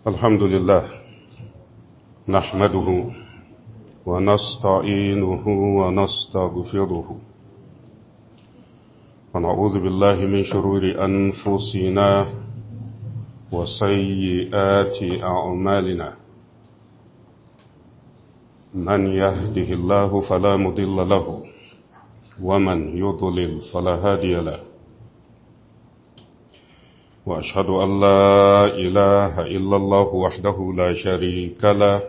الحمد لله نحمده ونستعينه ونستغفره ونعوذ بالله من شرور أنفسنا وسيئات أعمالنا من يهده الله فلا مضل له ومن يضلل فلا هادي له وأشهد أن لا إله إلا الله وحده لا شريك له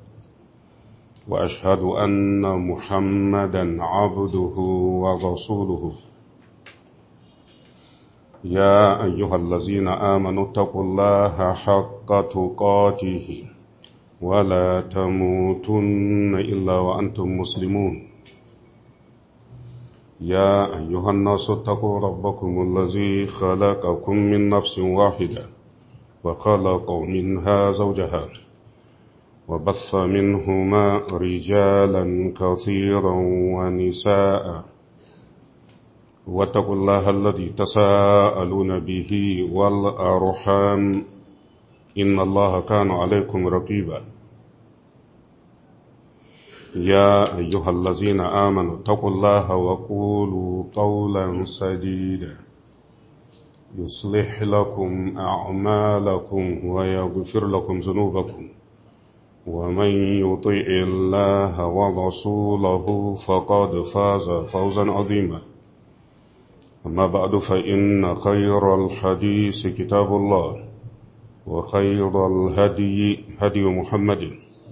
وأشهد أن محمدا عبده ورسوله يا أيها الذين آمنوا اتقوا الله حق تقاته ولا تموتن إلا وأنتم مسلمون يا أيها الناس اتقوا ربكم الذي خلقكم من نفس واحدة وخلق منها زوجها وبث منهما رجالا كثيرا ونساء واتقوا الله الذي تساءلون به والأرحام إن الله كان عليكم رقيبا يا أيها الذين آمنوا اتقوا الله وقولوا قولا سديدا يصلح لكم أعمالكم ويغفر لكم ذنوبكم ومن يطع الله ورسوله فقد فاز فوزا عظيما أما بعد فإن خير الحديث كتاب الله وخير الهدي هدي محمد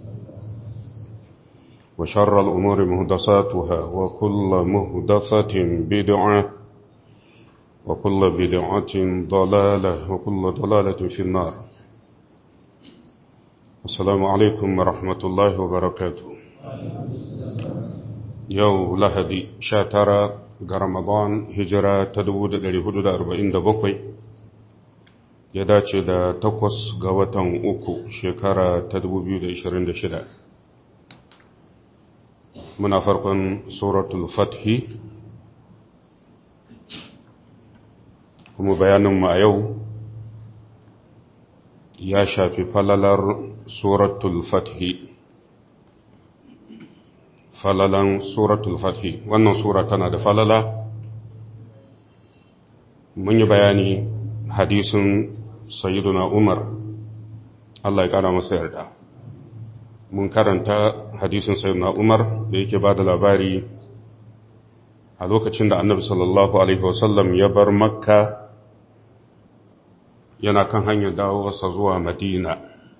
وشر الأمور مهدساتها وكل مهدسة بدعة وكل بدعة ضلالة وكل ضلالة في النار السلام عليكم ورحمة الله وبركاته يو لهدي شاترا رمضان هجرة تدود لهدود أربعين دبقوي ya dace da takwas ga watan uku shekara ta 2026 muna farkon suratul fathi kuma bayaninmu a yau ya shafi falalar suratul fathi falalan suratul fathi wannan sura tana da falala mun yi bayani hadisin sayyiduna umar Allah ya kara masa yarda mun karanta hadisin sayyiduna umar da yake ba da labari a lokacin da annabi sallallahu alaihi wasallam ya bar makka yana kan hanyar dawowarsa zuwa madina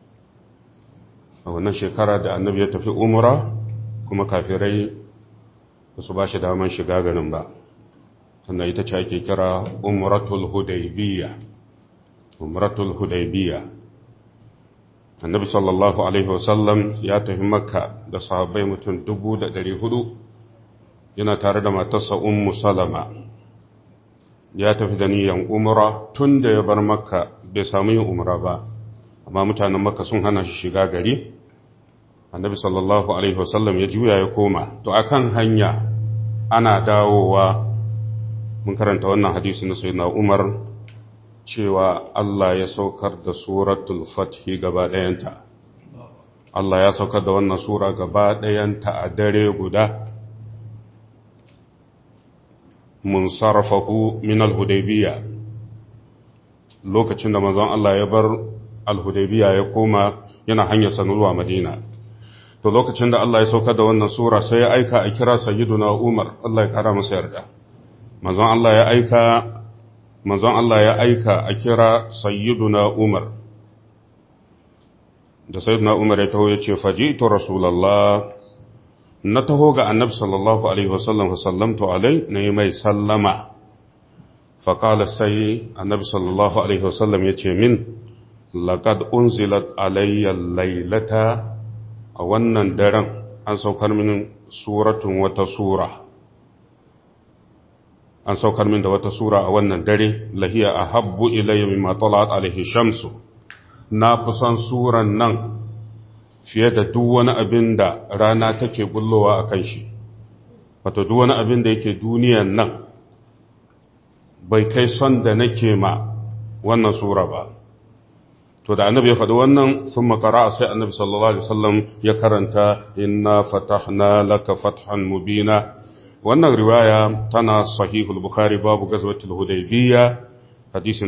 a wannan shekara da annabi ya tafi umra kuma kafirai ba su ba shi daman shiga ganin ba sannan ita ce ake kira umratul hudaybiyya umratul hudaybiyya annabi sallallahu alaihi wasallam ya tafi makka da sahabbai mutum dubu da ɗari hudu yana tare da matarsa ummu salama ya tafi da niyan umra tun da ya bar makka bai samu yin umra ba amma mutanen makka sun hana shi shiga gari annabi sallallahu alaihi wasallam ya juya ya koma to akan hanya ana dawowa mun karanta wannan hadisi na sayyidina umar cewa Allah ya saukar da suratul fathi gaba ɗayanta. Allah ya saukar da wannan sura gaba ɗayanta a dare guda. Mun sarrafahu min al-Hudaybiya. Lokacin da manzon Allah ya bar al-Hudaybiya ya koma yana hanyar sanulwa Madina. To lokacin da Allah ya saukar da wannan sura sai ya aika a kira Sayyiduna Umar, Allah ya kara masa yarda. Manzon Allah ya aika manzon Allah ya aika a kira sayyiduna Umar da sayyiduna Umar ya taho ya ce fajitu rasulallah na taho ga annabi sallallahu alaihi wasallam fa sallamtu alai na yi mai sallama faƙala sai annabi sallallahu alaihi wasallam ya ce min laqad unzilat alayya laylata a wannan daren an saukar min suratun wata sura an saukar min da wata sura a wannan dare lahiya a habbu ilayya mimma talat alaihi shamsu na fi son suran nan fiye da duk wani abin da rana take bullowa a kan shi wato duk wani abin da yake duniyan nan bai kai son da nake ma wannan sura ba to da annabi ya faɗi wannan sun makara sai annabi sallallahu alaihi wasallam ya karanta inna fatahna laka fathan mubina wannan riwaya tana sahihul bukhari babu gazwatul hudaybiyya hadisin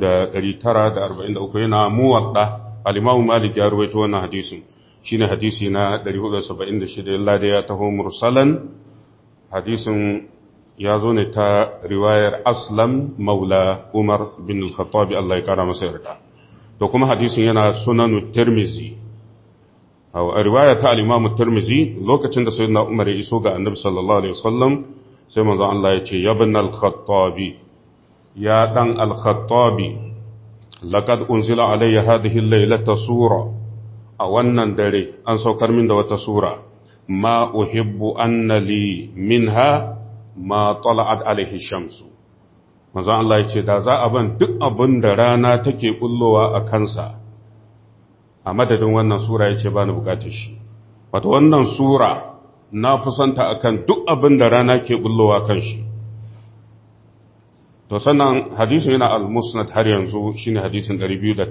3943 yana muwadda al-imam malik ya ruwaito wannan hadisin shine hadisi na 476 illa da ya taho mursalan hadisin ya zo ne ta riwayar aslam maula umar bin al-khattab Allah ya kara masa yarda to kuma hadisin yana sunanu tirmizi a riwaya ta al-imam tirmizi lokacin da sayyidina umar ya iso ga annabi sallallahu alaihi wasallam sai manzon Allah ya ce ya bin al-khattabi ya dan al-khattabi laqad unzila alayya hadhihi al-laylata sura a wannan dare an saukar min da wata sura ma uhibbu anna li minha ma tala'at alaihi shamsu manzon Allah ya ce da za a ban duk abin da rana take kullowa a kansa a madadin wannan sura ya ce ba ni bukatar shi wato wannan sura na fusanta akan duk abin da rana ke kullowa kan shi to sannan hadisin yana al-musnad har yanzu shine hadisin 209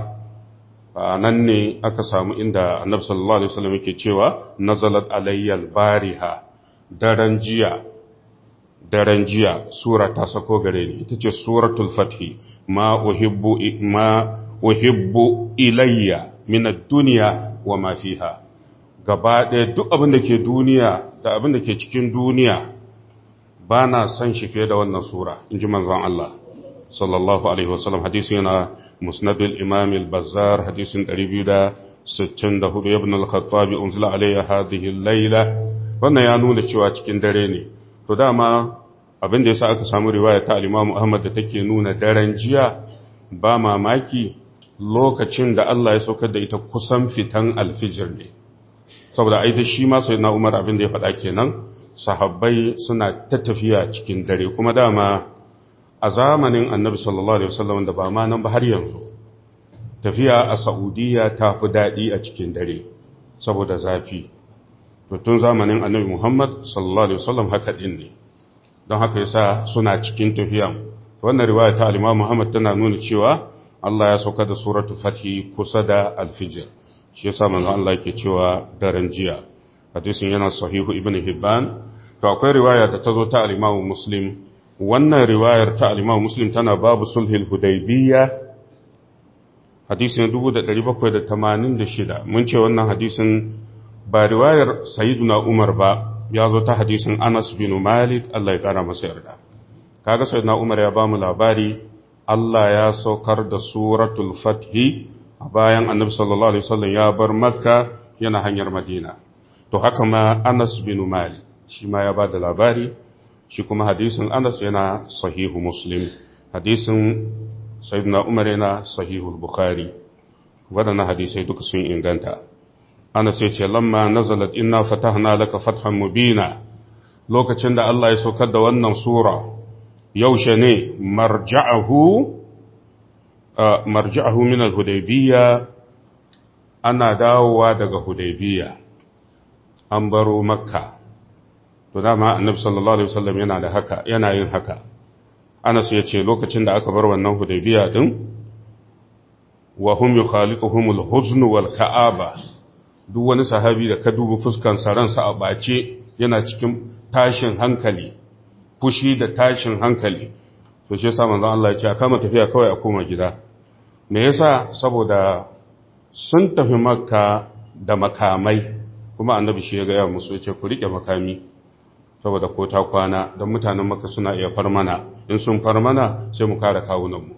nan ne aka samu inda annabi sallallahu alaihi wasallam yake cewa nazalat alayyal bariha daren jiya daren jiya sura ta sako gare ni ita ce suratul fathi ma uhibbu ma uhibbu ilayya min ad-dunya wa ma fiha gaba ɗaya duk abin da ke duniya da abin da ke cikin duniya ba na son shi fiye da wannan sura in ji manzon Allah sallallahu alaihi wasallam hadisin yana musnadul imam al-bazzar hadisin 264 ibn al-khattabi unzila alayya hadhihi al-layla wannan ya nuna cewa cikin dare ne to dama abin da yasa aka samu riwaya ta al-imam Ahmad da take nuna daren jiya ba mamaki lokacin da Allah ya saukar da ita kusan fitan alfijir ne saboda ai da shi ma sayyidina Umar abin da ya faɗa kenan sahabbai suna ta tafiya cikin dare kuma dama a zamanin annabi sallallahu alaihi wasallam da ba ma nan ba har yanzu tafiya a saudiya ta fi daɗi a cikin dare saboda zafi to tun zamanin annabi muhammad sallallahu alaihi wasallam haka ɗin ne don haka yasa suna cikin tafiya wannan riwaya ta al-imam muhammad tana nuna cewa Allah ya sauka da suratul fathi kusa da al-fijr shi yasa manzo Allah yake cewa daren jiya hadisin yana sahihu ibn hibban to akwai riwaya da ta zo ta al-imam muslim wannan riwayar ta al-imam muslim tana babu sulhul hudaybiyya hadisin 1786 mun ce wannan hadisin ba riwayar sayyiduna umar ba ya zo ta hadisin anas bin malik Allah ya kara masa yarda kaga sayyiduna umar ya ba mu labari Allah ya saukar da suratul fathi a bayan annabi sallallahu alaihi wasallam ya bar makka yana hanyar madina to haka ma anas bin malik shi ma ya ba da labari shi kuma hadisin anas yana sahihu muslim hadisin sayyidina umar yana sahihu bukhari waɗannan hadisai duka sun inganta anas ya ce lamma nazalat inna fatahna laka fathan mubina lokacin da Allah ya saukar da wannan sura yaushe ne marja'ahu marja'ahu min al-hudaybiyya ana dawowa daga hudaybiyya an baro makka to dama annabi sallallahu alaihi wasallam yana da haka yana yin haka Anas ya ce lokacin da aka bar wannan hudaybiya din wa hum yukhalituhum al-huzn wal ka'aba duk wani sahabi da ka duba fuskan sa ransa a bace yana cikin tashin hankali fushi da tashin hankali to shi yasa manzon Allah ya ce a kama tafiya kawai a koma gida me yasa saboda sun tafi makka da makamai kuma annabi shi ya ga musu ya ce ku rike makami saboda ko ta kwana don mutanen maka suna iya farmana in sun farmana sai mu kare kawunanmu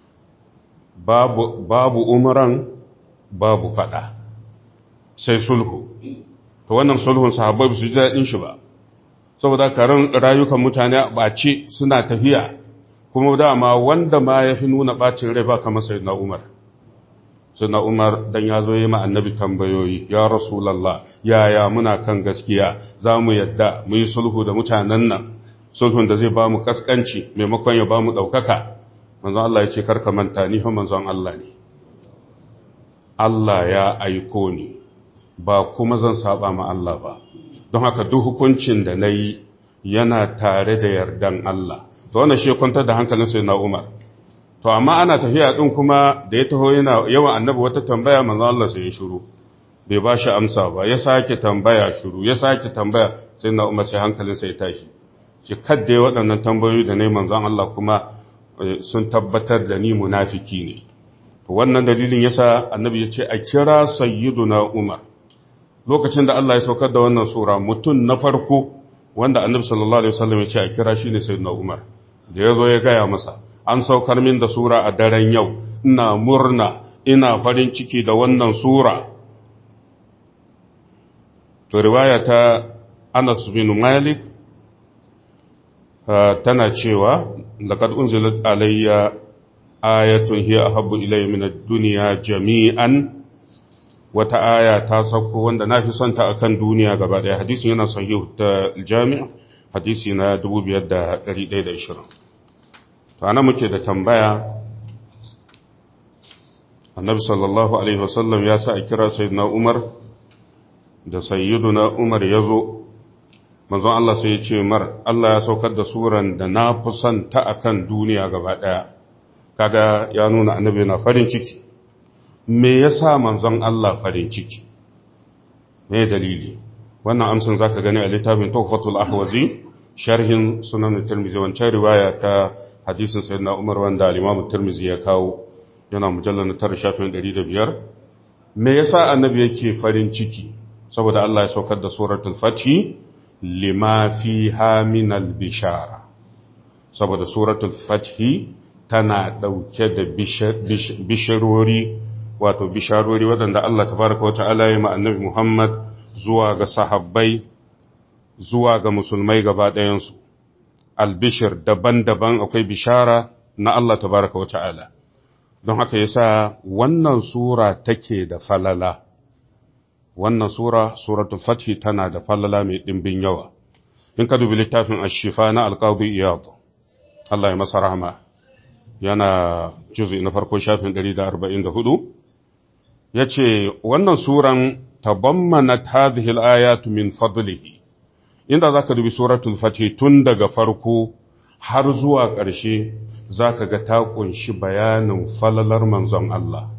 babu, babu umaran babu fada sai sulhu to wannan sulhun sahabbai su ji daɗin shi ba saboda karan rayukan mutane a ɓace suna tafiya kuma dama wanda ma ya fi nuna ɓacin rai ba kamar sai na umar suna umar dan ya zo yi ma annabi tambayoyi ya rasulallah yaya muna kan gaskiya za mu yadda mu yi sulhu da mutanen nan sulhun da zai ba mu kaskanci maimakon ya ba mu ɗaukaka manzon Allah ya ce karka manta ni fa manzon Allah ne Allah ya aiko ni ba kuma zan saba ma Allah ba don haka duk hukuncin da na yi yana tare da yardan Allah to wannan shi kwantar da hankalin sai na umar to amma ana tafiya din kuma da ya taho yana yawan annabi wata tambaya manzo Allah sai ya shiru bai ba shi amsa ba ya sake tambaya shiru ya sake tambaya sai na umar sai hankalinsa ya tashi ce kadda ya waɗannan tambayoyi da nai manzon Allah kuma sun tabbatar da ni munafiki ne to wannan dalilin yasa annabi ya ce a kira sayyiduna umar lokacin da Allah ya saukar da wannan sura mutum na farko wanda annabi sallallahu alaihi wasallam ya ce a kira shine sayyiduna umar da ya zo ya gaya masa an saukar min da sura a daren yau ina murna ina farin ciki da wannan sura to riwaya ta Anas bin Malik tana cewa laqad unzilat alayya ayatun hiya ahabbu ilayya min ad-dunya jami'an wata aya ta sauko wanda nafi son ta akan duniya gaba daya hadisin yana sahih ta jami' hadisi na 5120 to ana muke da tambaya annabi sallallahu alaihi wasallam ya sa a kira sayyidina umar da sayyiduna Umar ya zo, manzon Allah sai ya ce mar, Allah ya saukar da suran da na fi son ta akan duniya gaba ɗaya, kaga ya nuna annabi na farin ciki. Me ya sa manzon Allah farin ciki? Me dalili? Wannan amsan za ka gani a littafin Tawfatul Ahwazi, sharhin sunan Tirmizi, wancan riwaya ta hadisin sayyidina Umar wanda al-Imam Tirmizi ya kawo, yana mujallar na tara shafin ɗari da biyar. Me yasa annabi yake farin ciki? saboda Allah ya saukar da suratul fathi lima fiha min bishara saboda suratul fathi tana dauke da bishirori wato bisharori waɗanda Allah tabaraka wa ta'ala ya ma annabi Muhammad zuwa ga sahabbai zuwa ga musulmai gaba ɗayansu albishir daban-daban akwai bishara na Allah tabaraka wa ta'ala don haka yasa wannan sura take da falala wannan sura suratul fathi tana da fallala mai ɗimbin yawa in ka dubi littafin ashifa na alƙawbi iyad Allah ya masa rahama yana juzi na farko shafin 144 yace wannan suran tabammanat hadhihi al-ayatu min fadlihi inda zaka dubi suratul fathi tun daga farko har zuwa ƙarshe zaka ga ta kunshi bayanin falalar manzon Allah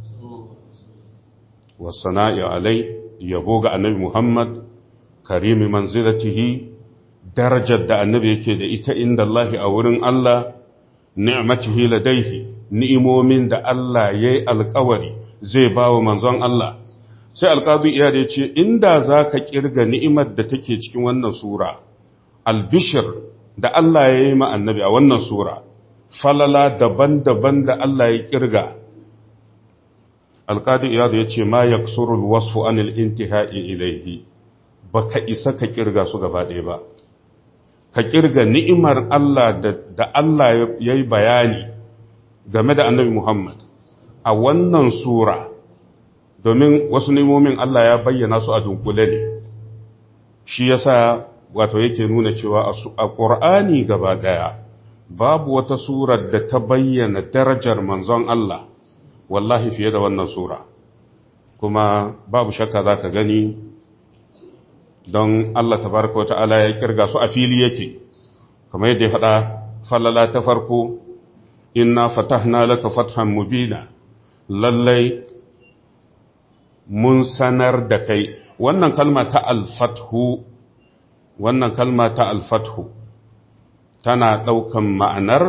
wasana'i alai yabo ga annabi Muhammad karimi manzilatihi darajar da annabi yake da ita inda Allah a wurin Allah ni'matihi ladaihi ni'imomin da Allah yayi alƙawari zai bawa manzon Allah sai alƙadi iya da yace inda zaka kirga ni'imar da take cikin wannan sura albishir da Allah yayi ma annabi a wannan sura falala daban-daban da Allah ya kirga alƙadi iyadu ya ce ma ya surul wasfu anil intihai ilaihi ba ka isa ka ƙirga su gaba ɗaya ba ka ƙirga ni'imar Allah da Allah ya yi bayani game da annabi Muhammad a wannan sura domin wasu ni'imomin Allah ya bayyana su a dunkule ne shi yasa wato yake nuna cewa a ƙur'ani gaba ɗaya babu wata surar da ta bayyana darajar manzon Allah wallahi fiye da wannan sura kuma babu shakka za ka gani don Allah tabaraka wata'ala ya kirga su a fili yake kamar yadda ya faɗa falala ta farko inna fatahna laka fathan mubina lallai mun sanar da kai wannan kalma ta alfathu wannan kalma ta alfathu tana ɗaukan ma'anar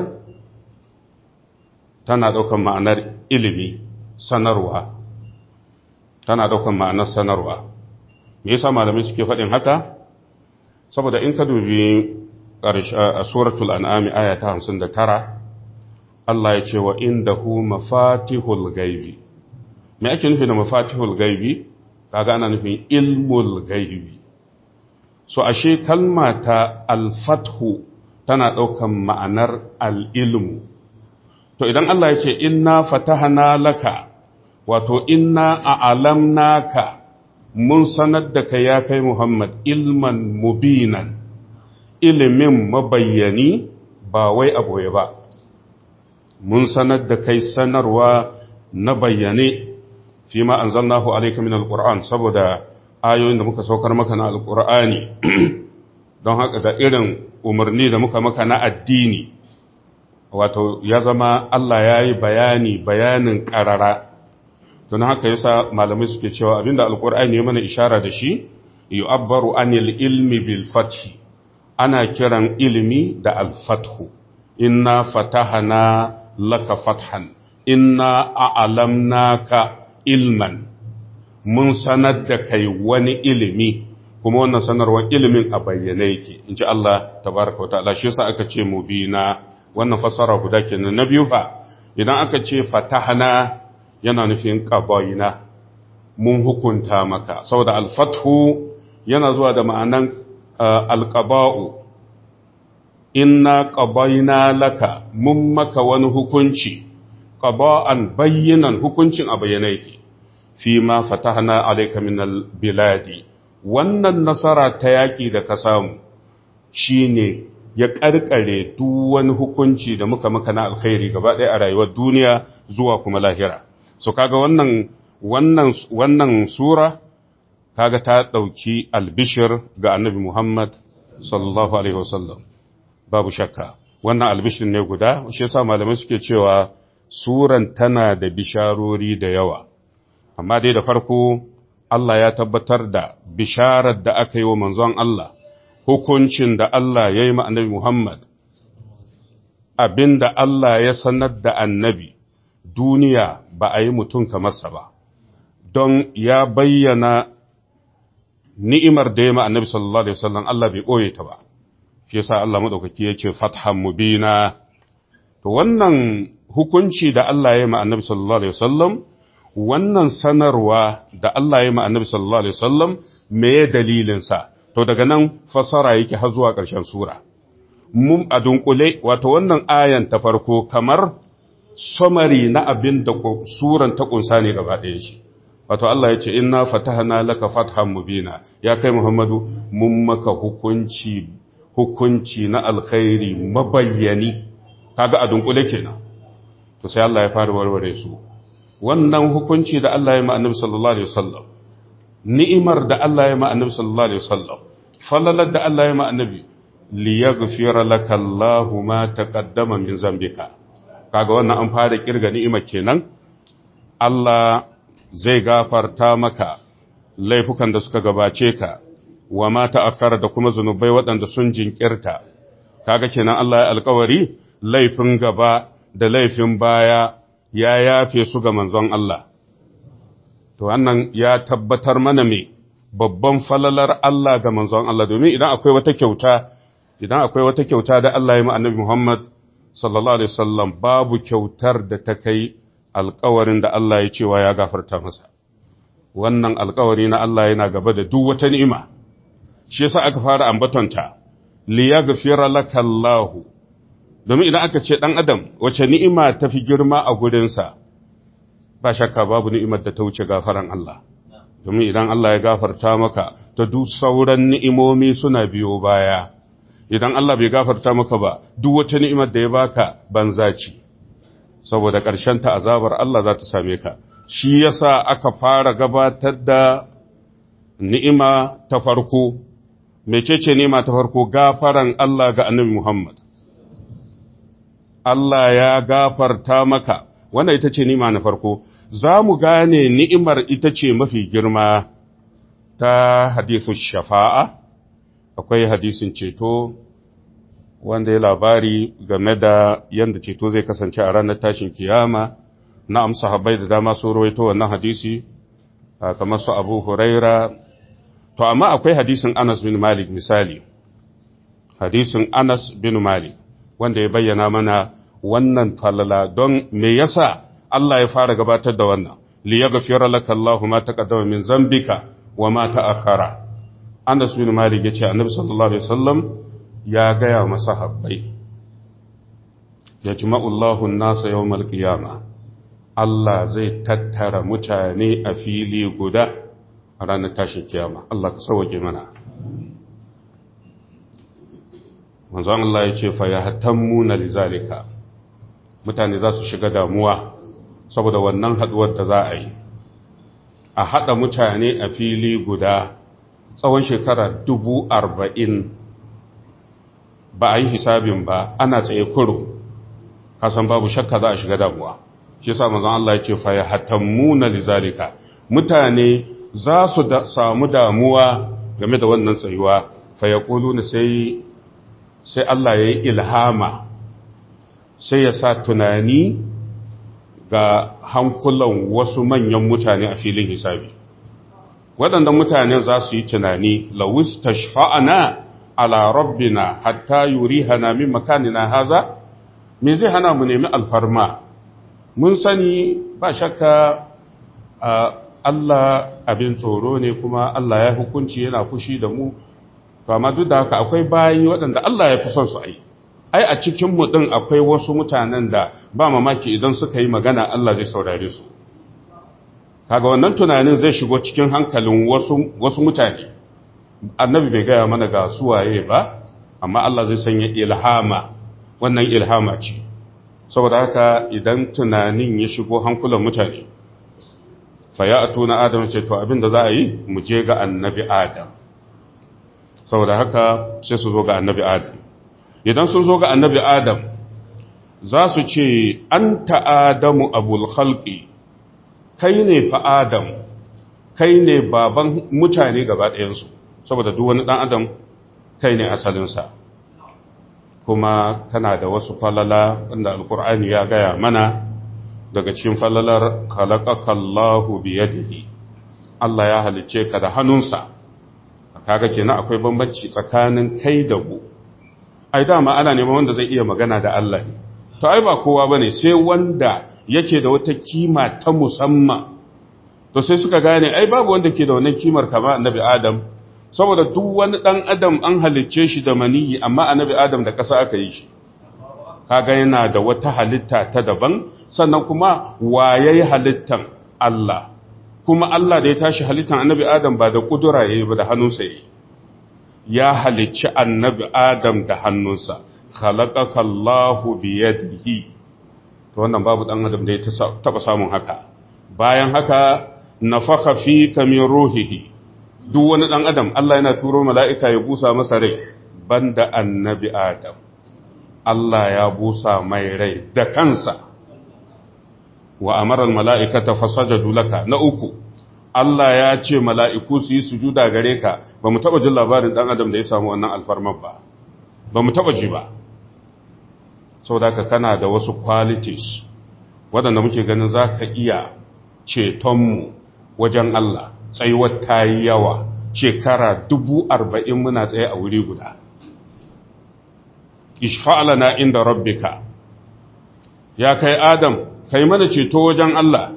tana ɗaukan ma'anar ilimi sanarwa tana ɗaukan ma'anar sanarwa me yasa malamai suke faɗin haka saboda in ka dubi a suratul an'ami aya ta 59 Allah ya ce wa indahu mafatihul gaibi me ake nufi da mafatihul gaibi kaga ana nufin ilmul gaibi so ashe kalma ta alfathu tana ɗaukan ma'anar al'ilmu to idan Allah ya ce inna fatahana laka wato inna a'alamnaka mun sanar da kai ya kai Muhammad ilman mubinan ilimin mabayyani ba wai aboye ba mun sanar da kai sanarwa na bayyane fi ma anzalnahu alayka min alquran saboda ayoyin da muka saukar maka na alqur'ani don haka da irin umarni da muka maka na addini wato ya zama Allah ya yi bayani bayanin ƙarara don haka yasa malamai suke cewa abinda alkur'ani ya mana ishara da shi yu'abbaru anil ilmi bil fathi ana kiran ilimi da al-fathu inna fatahana laka fathan inna a'lamnaka ilman mun sanar da kai wani ilimi kuma wannan sanarwar ilimin a bayyane yake in ji Allah tabaraka wata'ala shi yasa aka ce mubina wannan fassara guda kenan na biyu fa idan aka ce fatahana yana nufin qadayna mun hukunta maka saboda al-fathu yana zuwa da ma'anan al-qada'u inna qadayna laka mun maka wani hukunci qada'an bayyinan hukuncin a bayyane yake fi ma fatahna alayka min al-biladi wannan nasara ta yaƙi da ka samu shi ne ya ƙarƙare duk wani hukunci da muka maka na alkhairi gaba ɗaya a rayuwar duniya zuwa kuma lahira so kaga wannan wannan wannan sura kaga ta ɗauki albishir ga annabi Muhammad sallallahu alaihi wasallam babu shakka wannan albishir ne guda shi yasa malamai suke cewa suran tana da bisharori da yawa amma dai da farko Allah ya tabbatar da bisharar da aka yi wa manzon Allah, hukuncin da Allah ya yi annabi Muhammad, abin da Allah ya sanar da annabi, duniya ba a yi mutum kamarsa ba, don ya bayyana ni'imar da ya ma annabi sallallahu Alaihi wasallam Allah bai ɓoye ta ba, shi yasa Allah maɗaukaki ya ce fathan mubina. To wannan hukunci da Allah ya yi ma annabi sallallahu Alaihi wasallam wannan sanarwa da Allah ya annabi sallallahu alaihi wasallam me dalilinsa to daga nan fasara yake har zuwa ƙarshen sura mun a dunkule wato wannan ayan ta farko kamar summary na abin da suran ta kunsa ne gaba ɗaya shi wato Allah ya ce inna fatahna laka fathan mubina ya kai Muhammadu mun maka hukunci hukunci na alkhairi mabayyani kaga a dunkule kenan to sai Allah ya fara warware su wannan hukunci da Allah ya ma annabi sallallahu alaihi wasallam ni'imar da Allah ya ma annabi sallallahu alaihi wasallam falalar da Allah ya ma annabi li yaghfira laka Allahu ma taqaddama min zambika kaga wannan an fara kirga ni'imar kenan Allah zai gafarta maka laifukan da suka gabace ka wa ma ta'akkara da kuma zunubai waɗanda sun jinkirta kaga kenan Allah ya alƙawari laifin gaba da laifin baya ya yafe su ga manzon Allah. To, wannan ya tabbatar mana me babban falalar Allah ga manzon Allah, domin idan akwai wata kyauta, idan akwai wata kyauta da Allah ya annabi Muhammad sallallahu Alaihi wasallam babu kyautar da ta kai alkawarin da Allah ya cewa ya gafarta masa. Wannan alkawari na Allah yana gaba da duk wata ni'ima, shi yasa aka fara ambatonta, liya gafira lakallahu. domin idan aka ce ɗan adam wace ni'ima ta fi girma a gurinsa ba shakka babu ni'imar da ta wuce gafaran Allah domin idan Allah ya gafarta maka ta duk sauran ni'imomi suna biyo baya idan Allah bai gafarta maka ba duk wata ni'imar da ya baka banza ce saboda ƙarshen ta azabar Allah za ta same ka shi yasa aka fara gabatar da ni'ima ta farko mecece ni'ima ta farko gafaran Allah ga annabi Muhammad Allah ya gafarta maka, wannan ita ce nima na farko, za mu gane ni'imar ita ce mafi girma ta hadisun shafa'a, akwai hadisin ceto wanda ya labari game da yadda ceto zai kasance a ranar tashin kiyama, na amsa habai da dama su rawaito wannan hadisi, kamar su abu huraira, to amma akwai hadisin Anas bin Malik misali, hadisin Anas bin Malik. wanda ya bayyana mana wannan falala don me yasa Allah ya fara gabatar da wannan li yaghfira laka Allahu ma taqaddama min zambika wa ma ta'akhkhara Anas bin Malik yace Annabi sallallahu alaihi wasallam ya gaya wa masahabbai yajma'u Allahu an-nasa yawmal qiyamah Allah zai tattara mutane a fili guda a ranar tashin kiyama Allah ka sauke mana manzon Allah ya ce fa ya hatammuna lizalika mutane za su shiga damuwa saboda wannan haduwar da za a yi a hada mutane a fili guda tsawon shekara dubu arba'in ba a yi hisabin ba ana tsaye kuro kasan babu shakka za a shiga damuwa shi yasa manzon Allah ya ce fa yahtamuna lizalika mutane za su samu damuwa game da wannan tsayuwa fa yaquluna sai sai Allah ya yi ilhama sai ya sa tunani ga hankulan wasu manyan mutane a filin hisabi waɗannan mutane za su yi tunani lawis tashfa'ana ala rabbina hatta yurihana min makanina haza me zai hana mu nemi alfarma mun sani ba shakka Allah abin tsoro ne kuma Allah ya hukunci yana fushi da mu to amma duk da haka akwai bayi waɗanda Allah ya fi son su ai ai a cikin mu din akwai wasu mutanen da ba mamaki idan suka yi magana Allah zai saurare su kaga wannan tunanin zai shigo cikin hankalin wasu wasu mutane annabi bai gaya mana ga suwaye ba amma Allah zai sanya ilhama wannan ilhama ce saboda haka idan tunanin ya shigo hankulan mutane fa ya atuna adam ce to abinda za a yi mu je ga annabi adam saboda haka sai su zo ga annabi adam idan sun zo ga annabi adam za su ce an ta'adamu abul khalqi kai ne fa adam kai ne baban mutane gaba ɗayansu saboda duk wani ɗan adam kai ne asalinsa kuma kana da wasu falala wanda alkur'ani ya gaya mana daga cikin falalar khalaqakallahu biyadihi Allah ya halicce ka da hannunsa kaga kenan akwai bambanci tsakanin kai da mu ai dama ana neman wanda zai iya magana da Allah ne to ai ba kowa bane sai wanda yake da wata kima ta musamman to sai suka gane ai babu wanda ke da wannan kimar kama annabi Adam saboda duk wani dan adam an halicce shi da maniyi amma annabi Adam da ƙasa aka yi shi kaga yana da wata halitta ta daban sannan kuma wayayi halittan Allah kuma Allah da ya tashi halittan annabi Adam ba da kudura yayi ba da hannunsa yayi ya halicci annabi Adam da hannunsa khalaqaka Allahu bi yadihi to wannan babu dan adam da ya taba samun haka bayan haka nafakha fika min ruhihi duk wani dan adam Allah yana turo mala'ika ya busa masa rai banda annabi Adam Allah ya busa mai rai da kansa wa amara mala'ikata fasajadu laka na uku Allah ya ce mala'iku su yi sujuda gare ka ba mu taba jin labarin dan adam da ya samu wannan alfarman ba ba mu taba ji ba saboda ka kana da wasu qualities waɗanda muke ganin za ka iya cetonmu wajen Allah tsayuwar ta yi yawa shekara dubu arba'in muna tsaye a wuri guda ishfa'alana inda rabbika ya kai adam kai mana ceto wajen Allah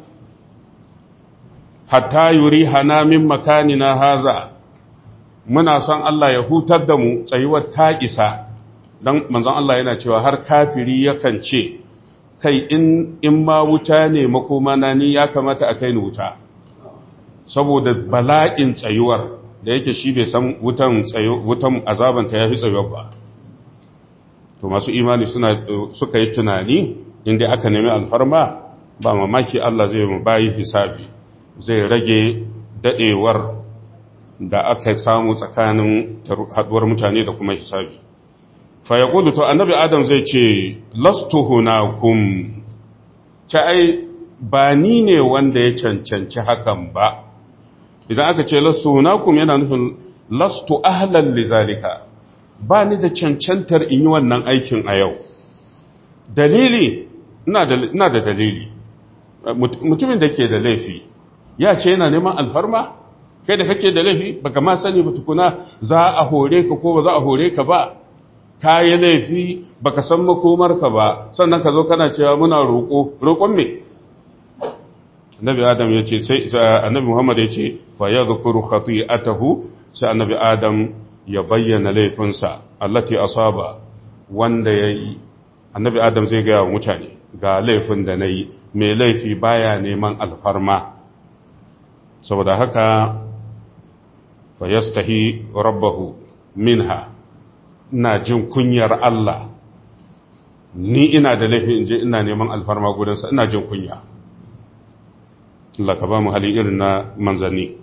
hatta yuri hana min makanina haza muna son Allah ya hutar da mu tsayuwar ta isa don manzon Allah yana cewa har kafiri yakan ce kai in in ma wuta ne makoma na ni ya kamata a kai ni wuta saboda bala'in tsayuwar da yake shi bai san wutan wutan azabanta yafi tsayuwar ba to masu imani suna suka yi tunani inda aka nemi alfarma ba mamaki Allah zai mu bayi hisabi zai rage dadewar da aka samu tsakanin haduwar mutane da kuma hisabi fa yaqulu to annabi adam zai ce lastu hunakum ta ai ba ni ne wanda ya cancanci hakan ba idan aka ce lastu hunakum yana nufin lastu ahlan lizalika ba ni da cancantar in yi wannan aikin a yau dalili ina da dalili mutumin da ke da laifi ya ce yana neman alfarma kai da kake da laifi baka ma sani ba tukuna za a hore ka ko ba za a hore ka ba ka yi laifi baka san makomarka ba sannan ka zo kana cewa muna roƙo roƙon me annabi adam ya ce sai annabi muhammad ya ce fa yadhkuru khati'atahu sai annabi adam ya bayyana laifinsa allati asaba wanda yayi annabi adam zai ga mutane ga laifin da nayi mai laifi baya neman alfarma saboda haka fa yastahi rabbahu minha ina jin kunyar Allah ni ina da laifi in je ina neman alfarma gudansa ina jin kunya Allah ka ba mu hali irin na manzanni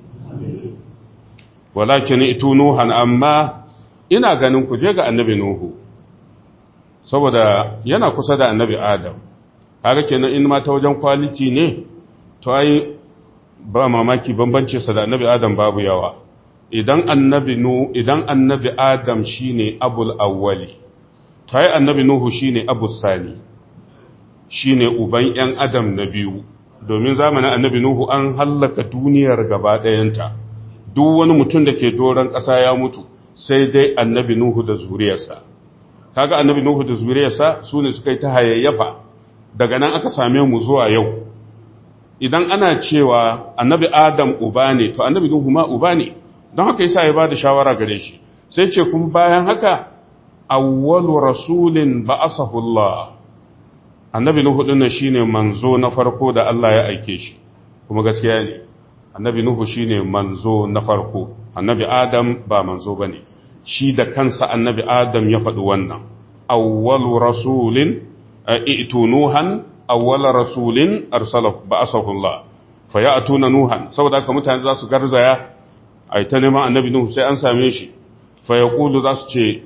walakin itu nuhan amma ina ganin ku je ga annabi nuhu saboda yana kusa da annabi adam kaga kenan in ma ta wajen kwaliti ne to ai ba mamaki bambance sa da annabi adam babu yawa idan annabi nu idan annabi adam shine abul awwali to ai annabi nuhu shine abus sani shine uban yan adam na biyu domin zamanin annabi nuhu an hallaka duniyar gaba ɗayanta duk wani mutum da ke doron ƙasa ya mutu sai dai annabi nuhu da zuriyarsa kaga annabi nuhu da zuriyarsa su ne suka yi ta hayayyafa daga nan aka same mu zuwa yau idan ana cewa annabi adam uba ne to annabi nuhu ma uba ne don haka yasa ya bada shawara gare shi sai ce kuma bayan haka awwalu rasulin ba'asahu Allah annabi nuhu din shine manzo na farko da Allah ya aike shi kuma gaskiya ne annabi nuhu shine manzo na farko annabi adam ba manzo bane shi da kansa annabi adam ya faɗi wannan awwalu rasulin i'tu nuhan awwala rasulin arsalahu ba'asahu Allah fayatuna nuhan saboda haka mutane za su garzaya ai ta neman annabi nuhu sai an same shi fa yaqulu za su ce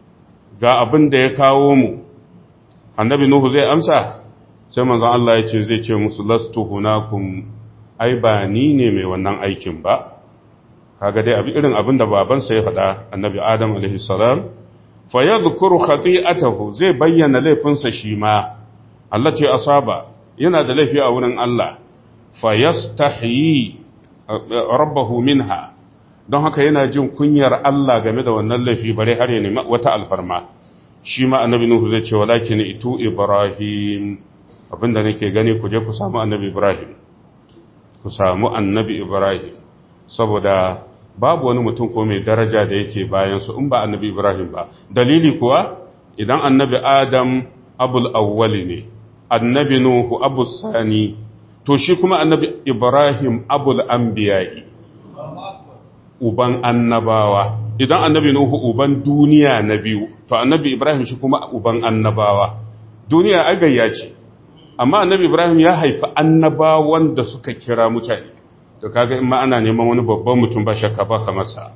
ga abin da ya kawo mu annabi nuhu zai amsa sai manzon Allah ya ce zai ce musu lastu hunakum ai ba ni ne mai wannan aikin ba kaga dai abi irin abin da babansa ya faɗa annabi adam alaihi salam fa yadhkuru khati'atahu zai bayyana laifinsa shi ma Allah ce asaba yana da laifi a wurin Allah fa yastahyi rabbahu minha don haka yana jin kunyar Allah game da wannan laifi bare har ya nemi wata alfarma shi ma annabi nuhu zai ce walakin itu ibrahim abinda nake gani ku je ku samu annabi ibrahim ku samu annabi ibrahim saboda babu wani mutum ko mai daraja da yake bayan su in ba annabi ibrahim ba dalili kuwa idan annabi adam abul awwali ne annabi nuhu abul sani to shi kuma annabi ibrahim abul anbiya'i uban annabawa idan annabi nuhu uban duniya na biyu to annabi ibrahim shi kuma uban annabawa duniya agayya ce amma annabi ibrahim ya haifi annabawan da suka kira mutane to kaga in ma ana neman wani babban mutum ba shakka ba kamar sa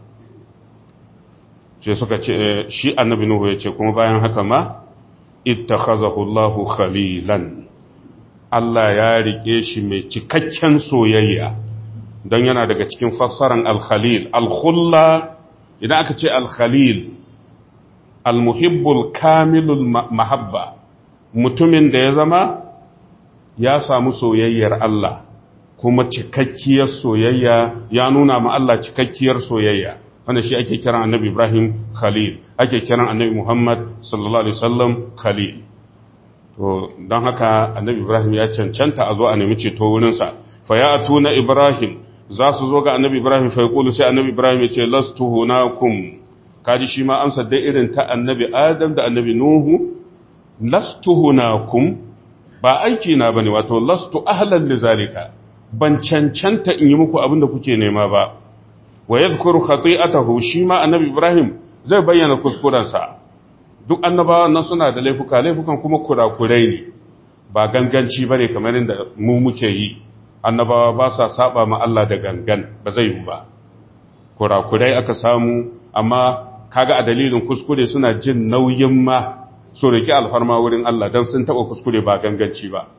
sai suka ce shi annabi nuhu ya ce kuma bayan haka ma ittakhazahu Allahu khalilan Allah ya rike shi mai cikakken soyayya don yana daga cikin fassaran al-khalil al-khulla idan aka ce al-khalil al-muhibbul kamilul mahabba mutumin da ya zama ya samu soyayyar Allah kuma cikakkiyar soyayya ya nuna ma Allah cikakkiyar soyayya wanda shi ake kiran annabi Ibrahim Khalil ake kiran annabi Muhammad sallallahu alaihi wasallam Khalil to don haka annabi Ibrahim ya cancanta a zo a nemi ceto wurinsa fa ya atuna Ibrahim za su zo ga annabi Ibrahim fa yaqulu sai annabi Ibrahim ya ce lastu hunakum kaji shi ma amsa dai irin ta annabi Adam da annabi Nuhu lastu hunakum ba aiki na bane wato lastu ahlan lizalika ban cancanta in yi muku abin da kuke nema ba wa yadhkuru khati'atahu shi ma annabi Ibrahim zai bayyana kuskurensa duk annabawan nan suna da laifuka laifukan kuma kurakurai ne ba ganganci bane kamar inda mu muke yi annabawa ba sa saba ma Allah da gangan ba zai yi ba kurakurai aka samu amma kaga a dalilin kuskure suna jin nauyin ma su riki alfarma wurin Allah dan sun taba kuskure ba ganganci ba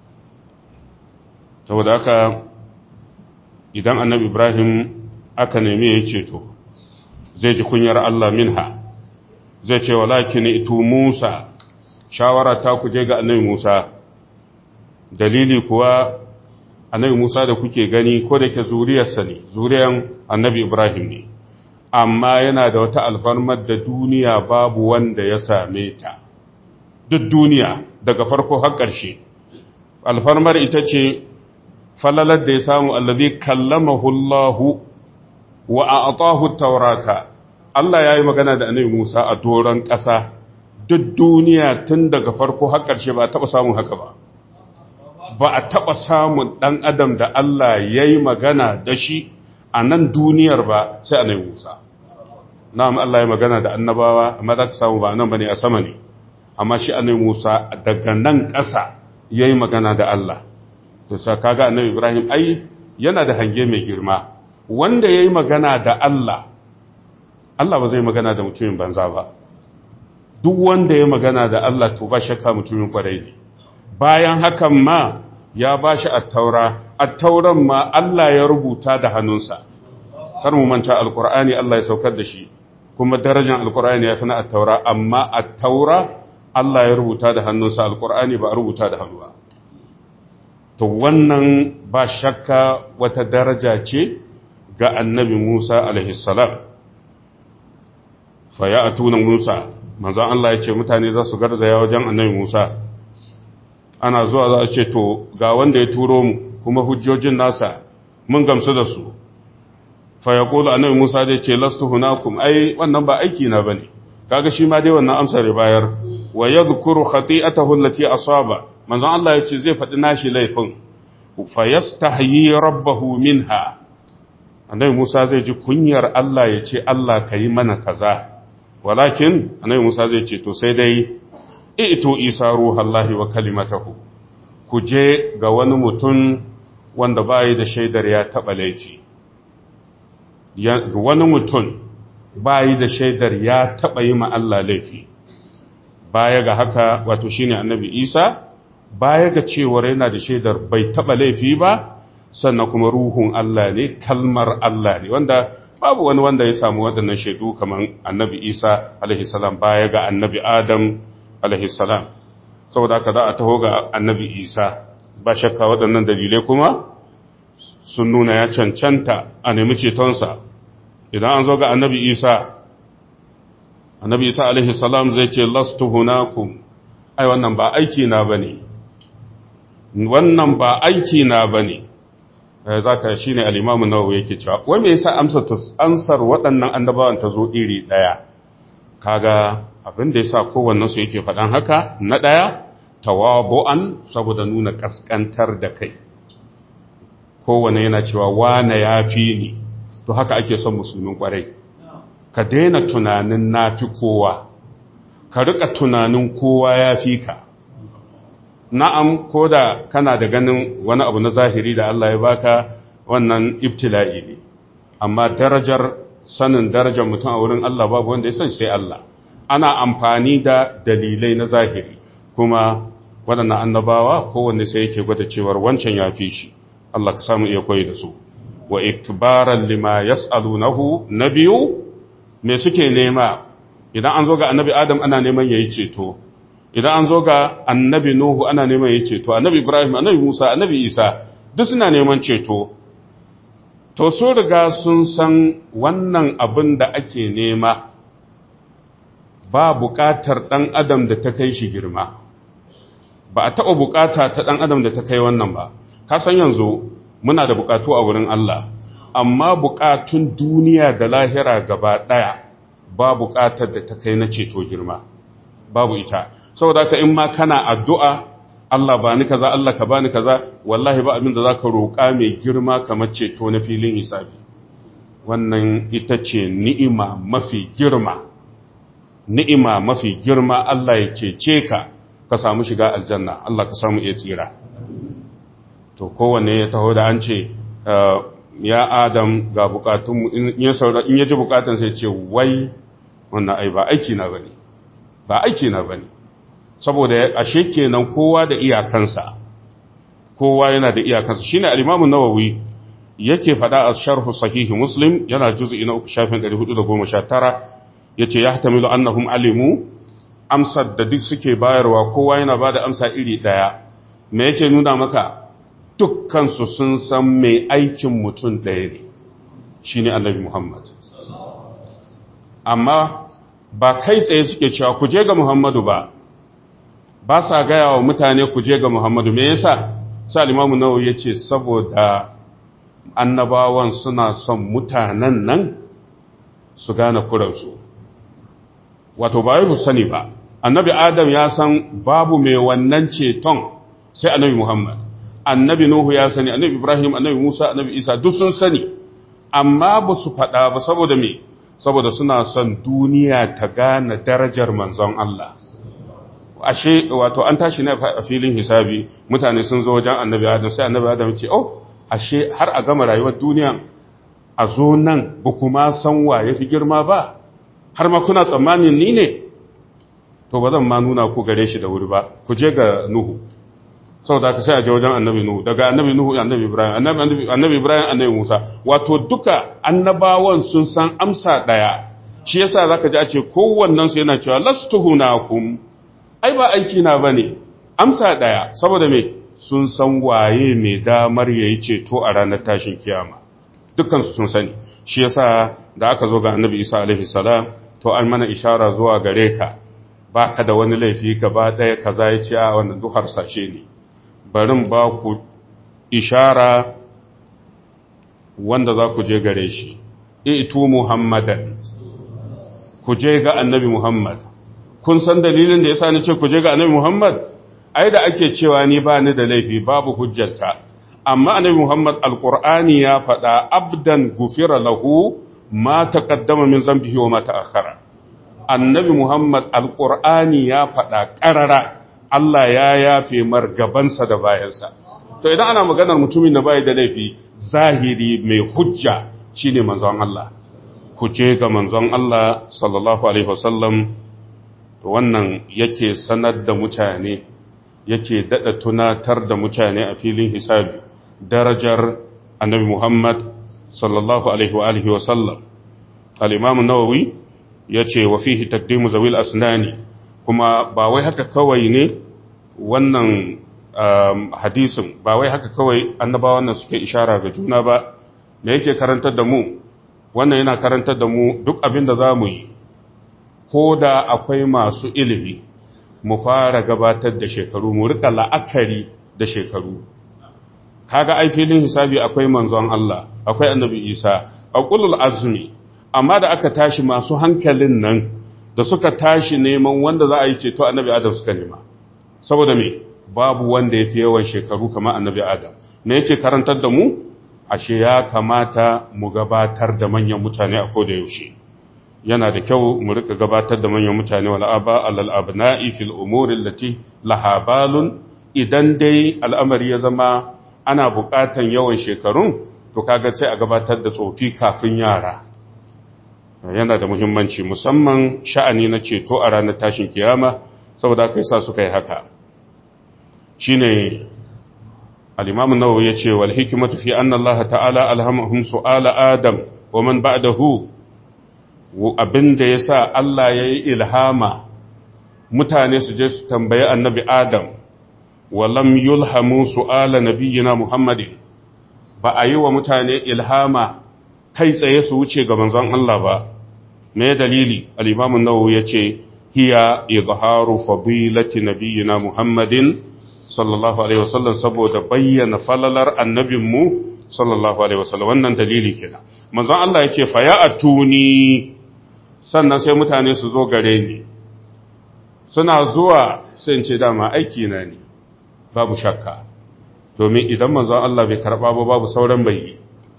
saboda haka idan annabi Ibrahim aka nemi ya ceto zai ji kunyar Allah minha zai ce walakin itu Musa shawara ta kuje ga annabi Musa dalili kuwa annabi Musa da kuke gani ko da ke zuriyarsa ne zuriyan annabi Ibrahim ne amma yana da wata alfarmar da duniya babu wanda ya same ta duk duniya daga farko har ƙarshe alfarmar ita ce falalar da ya samu allazi kallamahu Allahu wa a'tahu taurata Allah ya yi magana da annabi Musa a doron ƙasa duk duniya tun daga farko har ƙarshe ba a taɓa samun haka ba ba a taɓa samun ɗan adam da Allah ya yi magana da shi a nan duniyar ba sai annabi Musa na'am Allah ya magana da annabawa amma za ka samu ba nan bane a sama ne amma shi annabi Musa daga nan ƙasa ya yi magana da Allah to sa kaga annabi Ibrahim ai yana da hange mai girma wanda ya yi magana da Allah, Allah ba zai magana da mutumin banza ba, duk wanda ya magana da Allah to ba shakka mutumin kwarai ne bayan hakan ma ya ba shi attaura attauran ma Allah ya rubuta da hannunsa kar mu manta alkur'ani Allah ya saukar da shi kuma darajar alkur'ani ya fi na attaura amma attaura Allah ya rubuta da hannunsa alkur'ani ba a rubuta da hannu ba to wannan ba shakka wata daraja ce ga annabi Musa alaihi salam fa ya atuna Musa manzon Allah ya ce mutane za su garzaya wajen annabi Musa ana zuwa za a ce to ga wanda ya turo mu kuma hujjojin nasa mun gamsu da su fa ya kula annabi Musa zai ce lastu hunakum ai wannan ba aiki na bane kaga shi ma dai wannan amsar ya bayar wa yadhkuru khati'atahu allati asaba manzon Allah ya ce zai faɗi nashi laifin fa yastahyi rabbahu minha annabi Musa zai ji kunyar Allah ya ce Allah kai mana kaza walakin annabi Musa zai ce to sai dai ito isa ruhallahi wa kalimatahu ku je ga wani mutum wanda bayi da shaidar ya taɓa laifi wani mutum bayi da shaidar ya taɓa yi ma Allah laifi baya ga haka wato shine annabi isa baya ga cewar yana da shaidar bai taɓa laifi ba sannan kuma ruhun Allah ne kalmar Allah ne wanda babu wani wanda ya samu waɗannan shaidu kamar annabi isa alaihi salam baya ga annabi adam alaihi salam saboda haka za a taho ga annabi isa ba shakka waɗannan dalilai kuma sun nuna ya cancanta a nemi cetonsa idan an zo ga annabi isa annabi isa alaihi salam zai ce lastu hunakum ai wannan ba aiki na bane wannan ba aiki na bane zaka shine al-imam an-nawawi yake cewa wai me yasa amsar ansar waɗannan annabawan ta zo iri daya kaga abin da yasa kowannen su yake faɗan haka na daya tawabu'an saboda nuna kaskantar da kai kowane yana cewa wane yafi ni to haka ake son musulmin kwarai ka daina tunanin nafi kowa ka rika tunanin kowa yafi ka na'am ko da kana da ganin wani abu na zahiri da Allah ya baka wannan ibtila'i ne amma darajar sanin darajar mutum a wurin Allah babu wanda ya san sai Allah ana amfani da dalilai na zahiri kuma waɗannan annabawa kowanne sai yake gwada cewar wancan ya fi shi Allah ka samu iya koyi da su wa ikbaran lima yas'alunahu nabiyu me suke nema idan an zo ga annabi Adam ana neman yayi ceto idan an zo ga annabi Nuhu ana neman yayi ceto annabi Ibrahim annabi Musa annabi Isa duk suna neman ceto to so riga sun san wannan abin da ake nema ba buƙatar ɗan adam da ta kai shi girma ba a taɓa buƙata ta ɗan adam da ta kai wannan ba ka san yanzu muna da buƙatu a wurin Allah amma buƙatun duniya da lahira gaba ɗaya ba buƙatar da ta kai na ceto girma babu ita saboda ka in ma kana addu'a Allah ba ni kaza Allah ka bani kaza wallahi ba abin da za ka roƙa mai girma kamar ceto na filin hisabi wannan ita ce ni'ima mafi girma ni'ima mafi girma Allah ya cece ka ka samu shiga aljanna Allah ka samu iya tsira to kowanne ya taho da an ce ya adam ga bukatunmu in ya ji bukatun sai ce wai wannan ai ba aiki na bane ba aiki na bane saboda ashe kenan kowa da iyakansa kowa yana da iyakansa shine al-Imam an-Nawawi yake fada a sharh sahih Muslim yana juz'i na 419 yace yahtamilu annahum alimu amsar da duk suke bayarwa kowa yana bada amsa iri daya me yake nuna maka dukkan su sun san mai aikin mutum ɗaya ne shine Annabi Muhammad amma ba kai tsaye suke cewa ku je ga Muhammadu ba ba sa gaya wa mutane ku je ga Muhammadu me yasa sai Imam Nawawi yace saboda annabawan suna son mutanen nan su gane kuransu wato ba yi sani ba annabi Adam ya san babu mai wannan ceton sai annabi Muhammad annabi Nuhu ya sani annabi Ibrahim annabi Musa annabi Isa duk sun sani amma ba su faɗa ba saboda me saboda suna son duniya ta gane darajar manzon Allah ashe wato an tashi ne a filin hisabi mutane sun zo wajen annabi adam sai annabi adam ce oh ashe har a gama rayuwar duniya a zo nan ba kuma san wa ya fi girma ba har ma kuna tsammanin ni ne to ba zan ma nuna ku gare shi da wuri ba ku je ga nuhu saboda ka sai a je wajen annabi nuhu daga annabi nuhu annabi ibrahim annabi annabi ibrahim annabi musa wato duka annabawan sun san amsa daya shi yasa zaka ji a ce kowannen su yana cewa lastuhunakum ai ba aiki na bane amsa daya saboda me sun san waye mai damar yayi ceto a ranar tashin kiyama dukkan su sun sani shi yasa da aka zo ga annabi isa alaihi salam to an mana ishara zuwa gare ka baka da wani laifi gaba daya kaza ya ce a wannan duk harsashe ne barin ba ku ishara wanda za ku je gare shi itu muhammadan ku je ga annabi muhammad kun san dalilin da yasa ni ce ku je ga annabi muhammad ai da ake cewa ni ba ni da laifi babu hujjarta amma annabi muhammad alqur'ani ya faɗa abdan gufira lahu ma taqaddama min zambihi wa ma ta'akhkhara annabi muhammad alqur'ani ya faɗa ƙarara Allah ya yafe mar gabansa da bayansa. To idan ana maganar mutumin da bai da laifi zahiri mai hujja shine manzon Allah. Ku je ga manzon Allah sallallahu alaihi wasallam to wannan yake sanar da mutane yake dada tunatar da mutane a filin hisabi darajar annabi Muhammad sallallahu alaihi wa alihi wasallam. Al-Imam an-Nawawi yace wa fihi taqdimu zawil asnani kuma ba wai haka kawai ne wannan hadisin ba wai haka kawai annabawan nan suke ishara ga juna ba me yake karantar da mu wannan yana karantar da mu duk abin da za mu yi ko da akwai masu ilimi mu fara gabatar da shekaru mu rika la'akari da shekaru kaga ai filin hisabi akwai manzon Allah akwai annabi Isa aqulul azmi amma da aka tashi masu hankalin nan da suka tashi neman wanda za a yi ceto annabi Adam suka nema saboda me babu wanda ya fi yawan shekaru kamar annabi Adam me yake karantar da mu ashe ya kamata mu gabatar da manyan mutane a koda yaushe yana da kyau mu rika gabatar da manyan mutane wal aba alal abna'i fil umuri allati laha balun idan dai al'amari ya zama ana buƙatan yawan shekarun to kaga sai a gabatar da tsofi kafin yara yana da muhimmanci musamman sha'ani na ceto a ranar tashin kiyama saboda kai sa suka yi haka shine al-imam an-nawawi yace wal hikmatu fi anna Allah ta'ala alhamahum su'ala adam wa man ba'dahu abinda yasa Allah yayi ilhama mutane su je su tambayi annabi adam wa lam yulhamu su'ala nabiyyina muhammadin ba a yi wa mutane ilhama kai tsaye su wuce ga manzon Allah ba me dalili al-imam an-nawawi yace hiya izharu fadilati nabiyyina muhammadin sallallahu alaihi wasallam saboda bayyana falalar annabinmu sallallahu alaihi wasallam wannan dalili kenan manzon Allah yace fa ya atuni sannan sai mutane su zo gare ni suna zuwa sai in ce dama aiki na ne babu shakka domin idan manzon Allah bai karba ba babu sauran bai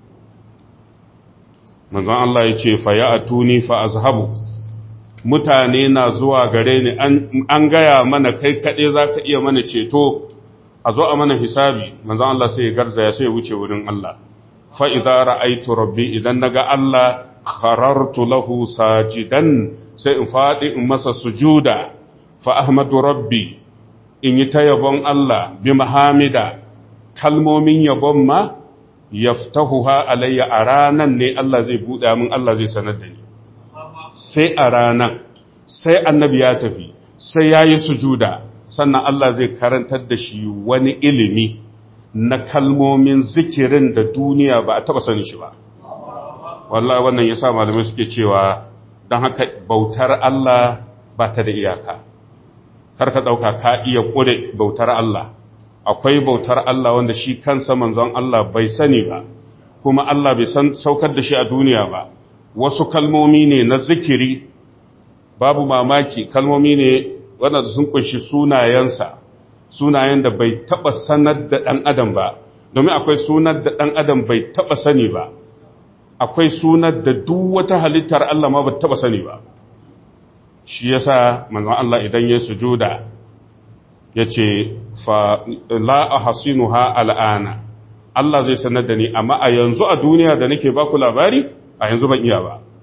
manzon Allah yace fa ya atuni fa azhabu mutane na zuwa gare ni an gaya mana kai kaɗai za ka iya mana ceto a zo a mana hisabi manzan Allah sai ya garzaya sai ya wuce wurin Allah fa'iza ra'aitu rabbi idan na ga Allah kharartu lahu sajidan sai in faɗi in masa sujuda fa ahmadu rabbi in yi ta yabon Allah bi mahamida kalmomin yabon ma yaftahuha alayya a ranan ne Allah zai buɗa min Allah zai sanar da ni sai a ranan sai annabi ya tafi sai ya yi sujuda sannan Allah zai karantar da shi wani ilimi na kalmomin zikirin da duniya ba a taba sani shi ba wallahi wannan ya sa malamai suke cewa don haka bautar Allah ba ta da iyaka kar ka ɗauka ka iya ƙure bautar Allah akwai bautar Allah wanda shi kansa manzon Allah bai sani ba kuma Allah bai san saukar da shi a duniya ba wasu kalmomi ne na zikiri babu mamaki kalmomi ne wanda sun kunshi sunayensa sunayen da bai taba sanar da ɗan adam ba domin akwai sunar da ɗan adam bai taba sani ba akwai sunar da duk wata halittar Allah ma ba taba sani ba shi yasa manzon Allah idan ya sujuda yace fa la ahsinuha al'ana Allah zai sanar da ni amma a yanzu a duniya da nake baku labari a yanzu ban iya ba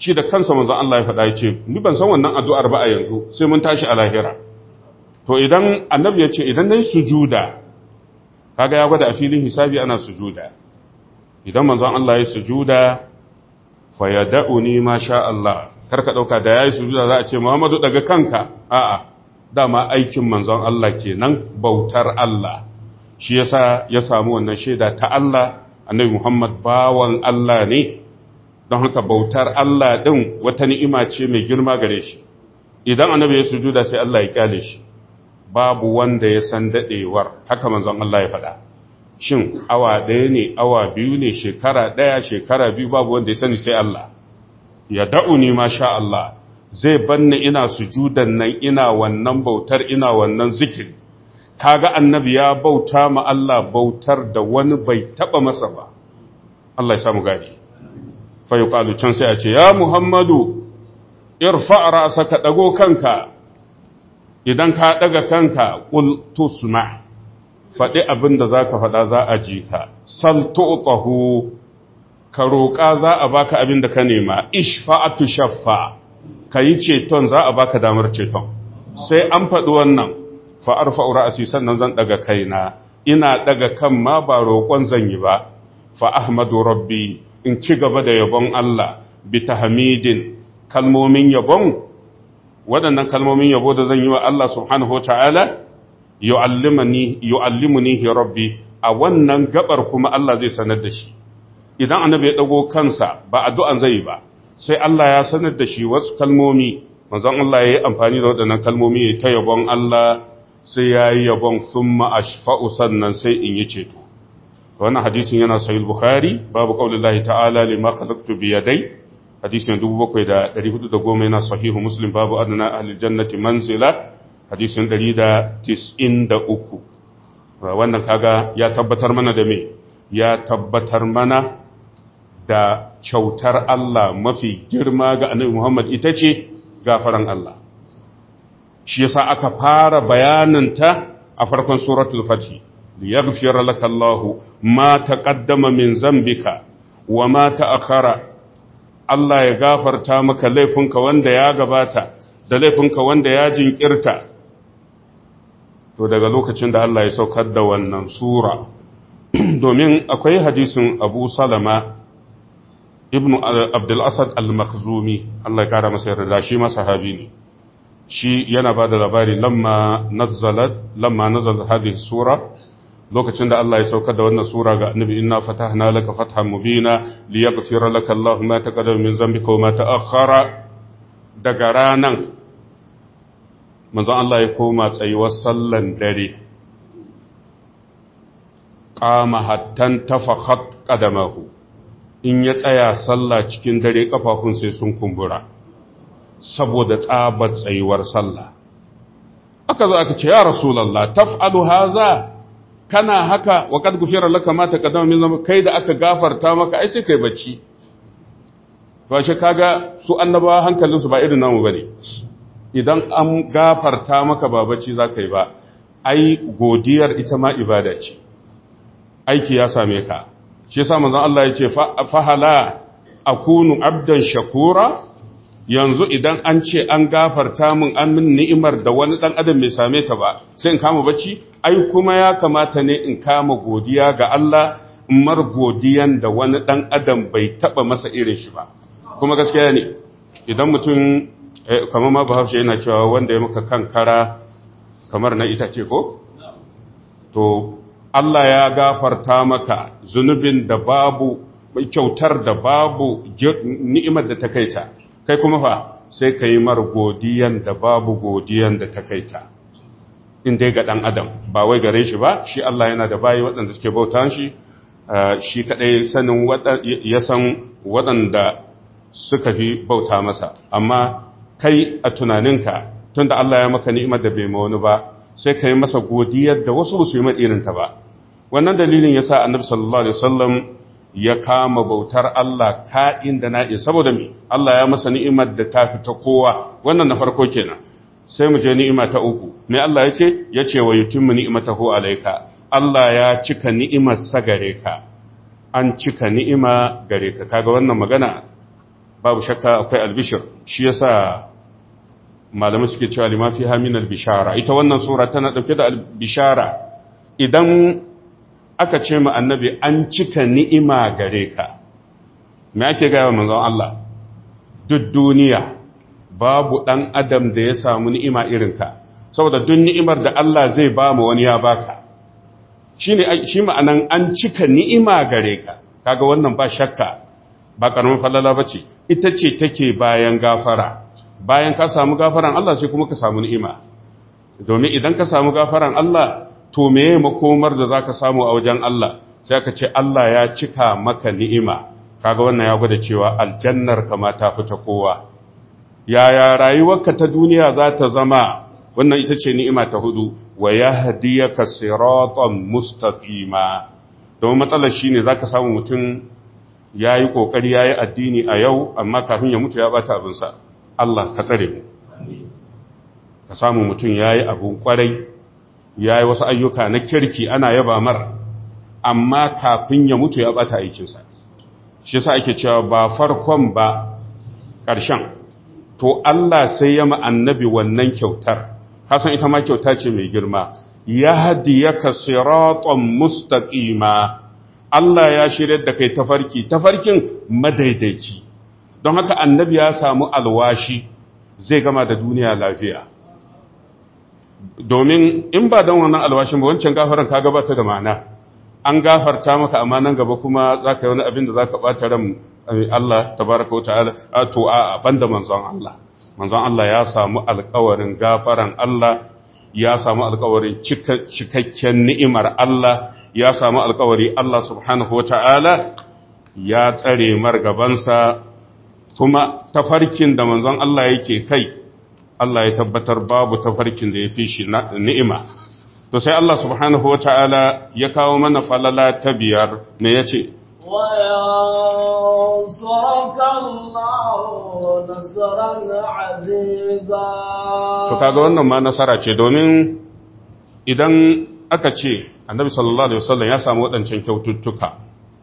shi da kansa manzon Allah ya faɗa ya ce ni ban san wannan addu'ar ba a yanzu sai mun tashi a lahira to idan annabi ya ce idan nayi sujuda kaga ya gwada a filin hisabi ana sujuda idan manzon Allah ya sujuda fa yad'uni ma sha Allah karka dauka da yayi sujuda za a ce Muhammadu daga kanka a'a dama aikin manzon Allah kenan bautar Allah shi yasa ya samu wannan shaida ta Allah annabi Muhammad bawan Allah ne don haka bautar Allah din wata ni'ima ce mai girma gare shi idan annabi ya sujuda sai Allah ya kyale shi babu wanda ya san dadewar haka manzon Allah ya faɗa shin awa ɗaya ne awa biyu ne shekara ɗaya shekara biyu babu wanda ya sani sai Allah ya da'uni ma sha Allah zai banni ina sujudan nan ina wannan bautar ina wannan zikiri kaga annabi ya bauta ma Allah bautar da wani bai taba masa ba Allah ya samu gadi fa yuqalu can sai a ce ya Muhammadu irfa ra'saka dago kanka idan ka daga kanka qul tusma faɗi abin da zaka faɗa za a ji ka sal tu'tahu ka roƙa za a baka abin da ka nema ishfa'atu shaffa ka yi ceton za a baka damar ceton sai an faɗi wannan fa'ar fa'ura asi sannan zan ɗaga kaina ina ɗaga kan ma ba roƙon zan yi ba fa ahmadu rabbi in ci gaba da yabon Allah bi hamidin kalmomin yabon waɗannan kalmomin yabo da zan yi wa Allah subhanahu wa ta'ala yu'allimuni rabbi a wannan gabar kuma Allah zai sanar da shi idan annabi ya ɗago kansa ba addu'an zai yi ba sai Allah ya sanar da shi wasu kalmomi manzon Allah ya yi amfani da waɗannan kalmomi ta yabon Allah sai ya yi yabon thumma ashfa'u sannan sai in yi ceto wannan hadisin yana sahih bukhari babu qaulillahi ta'ala lima khalaqtu bi yaday hadisin 7410 yana sahihu muslim babu adna ahli jannati manzila hadisin 193 wannan kaga ya tabbatar mana da me ya tabbatar mana da kyautar Allah mafi girma ga annabi Muhammad ita ce gafaran Allah. Shi yasa aka fara bayananta a farkon suratul Fatih, liyaghfir laka Allahu ma taqaddama min zambika wa ma ta'akhara Allah ya gafarta maka laifinka wanda ya gabata da laifinka wanda ya jinkirta. To daga lokacin da Allah ya saukar da wannan sura domin akwai hadisin Abu Salama ibnu abdulasad al-makhzumi Allah ya kara masa yarda shi ma sahabi ne shi yana ba da labari lamma nazalat lamma nazalat hadhihi sura lokacin da Allah ya saukar da wannan sura ga annabi inna fatahna laka fathan mubina liyaghfira laka Allah ma taqaddama min dhanbika wa ma ta'akhkhara daga ranan manzon Allah ya koma tsayuwar sallan dare qama hattan tafakhat qadamahu in ya tsaya sallah cikin dare kafafun sai sun kumbura saboda tsabar tsayuwar sallah aka zo aka ce ya rasulullah taf'alu haza kana haka wa qad gufira laka ma taqaddama min dhanbi kai da aka gafarta maka ai sai kai bacci to shi kaga su annabawa hankalin su ba irin namu bane idan an gafarta maka ba bacci zaka yi ba ai godiyar ita ma ibada ce aiki ya same ka shi yasa manzon Allah ya ce fahala akunu abdan shakura yanzu idan an ce an gafarta min an min ni'imar da wani dan adam bai same ta ba sai in kama bacci ai kuma ya kamata ne in kama godiya ga Allah in mar godiyan da wani dan adam bai taba masa irin shi ba kuma gaskiya ne idan mutum kamar ma bahaushe yana cewa wanda ya maka kankara kamar na itace ko to Allah ya gafarta maka zunubin da babu kyautar da babu ni'imar da ta kaita kai kuma fa sai ka yi mar godiyan da babu godiyan da ta kaita in dai ga ɗan adam ba wai gare shi ba shi Allah yana da bayi waɗanda suke bauta shi shi kaɗai sanin ya san waɗanda suka fi bauta masa amma kai a tunaninka tunda Allah ya maka ni'imar da bai ma wani ba sai ka yi masa godiyar da wasu ba su yi irinta ba wannan dalilin yasa annabi sallallahu alaihi wasallam ya kama bautar Allah ka'in da na'i saboda me Allah ya masa ni'imar da ta fita kowa wannan na farko kenan sai mu je ni'ima ta uku me Allah ya ce ya ce wa yutimmu ni'matahu alayka Allah ya cika ni'imar sa gare ka an cika ni'ima gare ka kaga wannan magana babu shakka akwai albishir shi yasa malamai suke cewa lima fi hamin albishara ita wannan sura tana dauke da albishara idan aka ce ma annabi an cika ni'ima gare ka me ake gaya wa manzon Allah duk duniya babu dan adam da ya samu ni'ima irin ka saboda duk ni'imar da Allah zai ba mu wani ya baka shine shi ma'anan an cika ni'ima gare ka kaga wannan ba shakka ba karamin falala bace ita ce take bayan gafara bayan ka samu gafaran Allah sai kuma ka samu ni'ima domin idan ka samu gafaran Allah to meye makomar da zaka samu a wajen Allah sai ka ce Allah ya cika maka ni'ima kaga wannan ya gwada cewa aljannar ka ma ta fita kowa yaya rayuwarka ta duniya za ta zama wannan ita ce ni'ima ta hudu wa yahdiyaka siratan mustaqima don matsalar shine zaka samu mutum yayi kokari yayi addini a yau amma kafin ya mutu ya bata abin sa Allah ka tsare mu ka samu mutum yayi abun kwarai yayi wasu ayyuka na kirki ana yaba mar amma kafin ya mutu ya bata aikin sa shi yasa ake cewa ba farkon ba ƙarshen to Allah sai ya ma annabi wannan kyautar kasan ita ma kyauta ce mai girma ya hadiyaka siratan mustaqima Allah ya shirya da kai tafarki tafarkin madaidaici don haka annabi ya samu alwashi zai gama da duniya lafiya domin in ba don wannan alwashin ba wancan gafaran ka gabata da ma'ana an gafarta maka amma nan gaba kuma za ka yi wani abin da za ka ɓata ran Allah tabaraka wa ta'ala to a banda manzon Allah manzon Allah ya samu alkawarin gafaran Allah ya samu alkawarin cikakken ni'imar Allah ya samu alkawari Allah subhanahu wa ta'ala ya tsare margabansa kuma tafarkin da manzon Allah yake kai Allah ya tabbatar babu tafarkin da ya fi shi ni'ima to sai Allah subhanahu wa ta'ala ya kawo mana falala ta biyar ne ya ce وينصرك الله نصرا عزيزا to kaga wannan ma nasara ce domin idan aka ce annabi sallallahu alaihi wasallam ya samu waɗancan kyaututtuka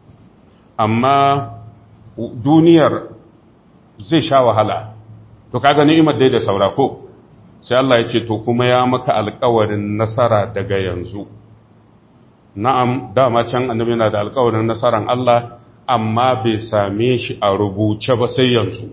amma duniyar zai sha wahala to kaga ni'imar dai da saura ko sai Allah ya ce to kuma ya maka alƙawarin nasara daga yanzu na'am dama can annabi yana da alƙawarin nasaran Allah amma bai same shi a rubuce ba sai yanzu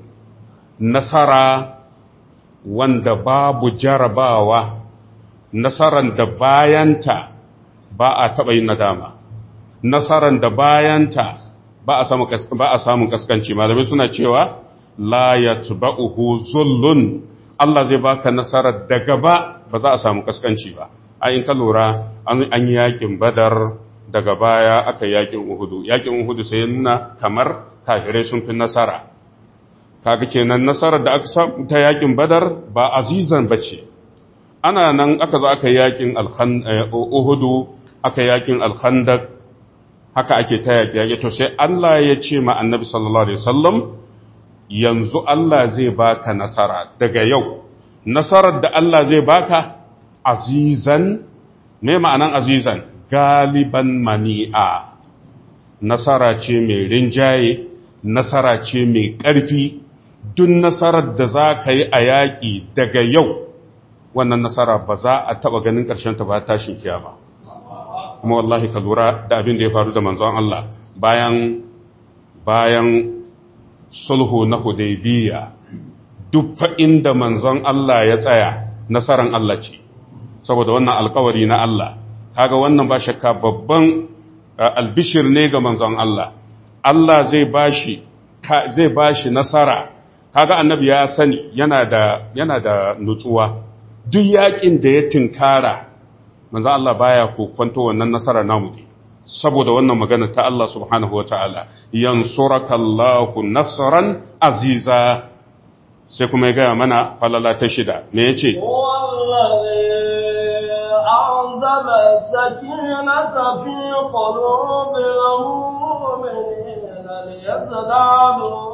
nasara wanda babu jarabawa nasaran da bayanta ba a taɓa yin nadama nasaran da bayanta ba a samun kaskanci malamai suna cewa la yatba'uhu zullun Allah zai baka nasarar da gaba ba za a samu kaskanci ba a in ka lura an yi yakin badar daga baya aka yakin uhudu yakin uhudu sai nuna kamar kafirai sun fi nasara kaga kenan nasarar da aka samu ta yakin badar ba azizan bace ana nan aka zo aka yakin uhudu aka yakin alkhandak haka ake ta yaki yaki to sai Allah ya ce ma annabi sallallahu alaihi wasallam yanzu Allah zai baka nasara daga yau nasarar da Allah zai baka azizan me ma'anan azizan galiban mani'a nasara ce mai rinjaye nasara ce mai ƙarfi duk nasarar da za ka yi a yaƙi daga yau wannan nasara ba za a taɓa ganin ta ba tashin kiyama kuma wallahi ka lura da abin da ya faru da manzon Allah bayan bayan sulhu na hudaybiya duk fa inda manzon Allah ya tsaya nasaran Allah ce saboda wannan alkawari na Allah kaga wannan ba shakka babban albishir ne ga manzon Allah Allah zai bashi zai bashi nasara kaga annabi ya sani yana da yana da nutsuwa duk yakin da ya tinkara manzon Allah baya kokwanto wannan nasara namu ne saboda wannan magana ta Allah subhanahu wataala yansurakallahu nasran aziza sai kuma ya gaya mana falala ta shida me yace أنزل السكينة في قلوب المؤمنين ليزدادوا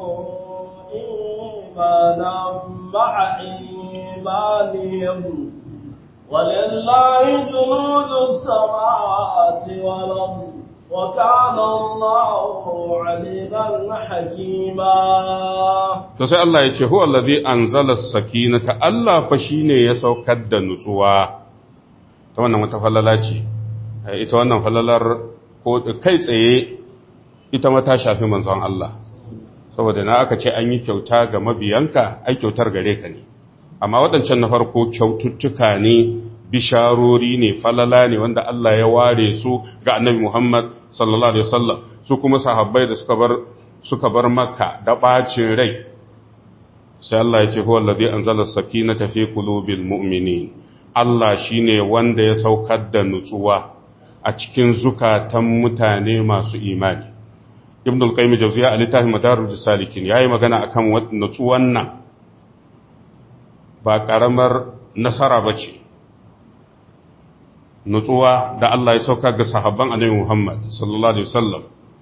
إيمانا مع إيمانهم ولله جنود السماوات والأرض وكان الله عليما حكيما to sai Allah ya ce huwa allazi anzala as-sakinata Allah fa shine ya saukar da nutsuwa ta wannan wata falala ce ita wannan falalar ko kai tsaye ita ma ta shafi manzon Allah saboda na aka ce an yi kyauta ga mabiyanka ai kyautar gare ka ne amma waɗancan na farko kyaututtuka ne bisharori ne falala ne wanda Allah ya ware su ga annabi Muhammad sallallahu alaihi wasallam su kuma sahabbai da suka bar suka bar makka da bacin rai sai Allah ya ce huwa allazi anzala sakinata fi qulubil mu'minin Allah shine wanda ya saukar da nutsuwa a cikin zukatan mutane masu imani Ibn al-Qayyim Jawziyya a littafin Madarij Salikin yayi magana akan nutsuwan nan ba karamar nasara bace nutsuwa da Allah ya saukar ga sahabban Annabi Muhammad sallallahu alaihi wasallam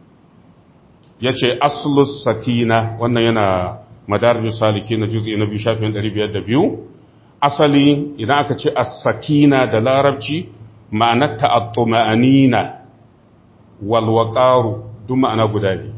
yace aslus sakina wannan yana Madarij Salikin na juz'i na 2 shafin 502 asali idan aka ce as-sakina da larabci ma'anarta at-tuma'anina wal waqaru duk ma'ana guda ne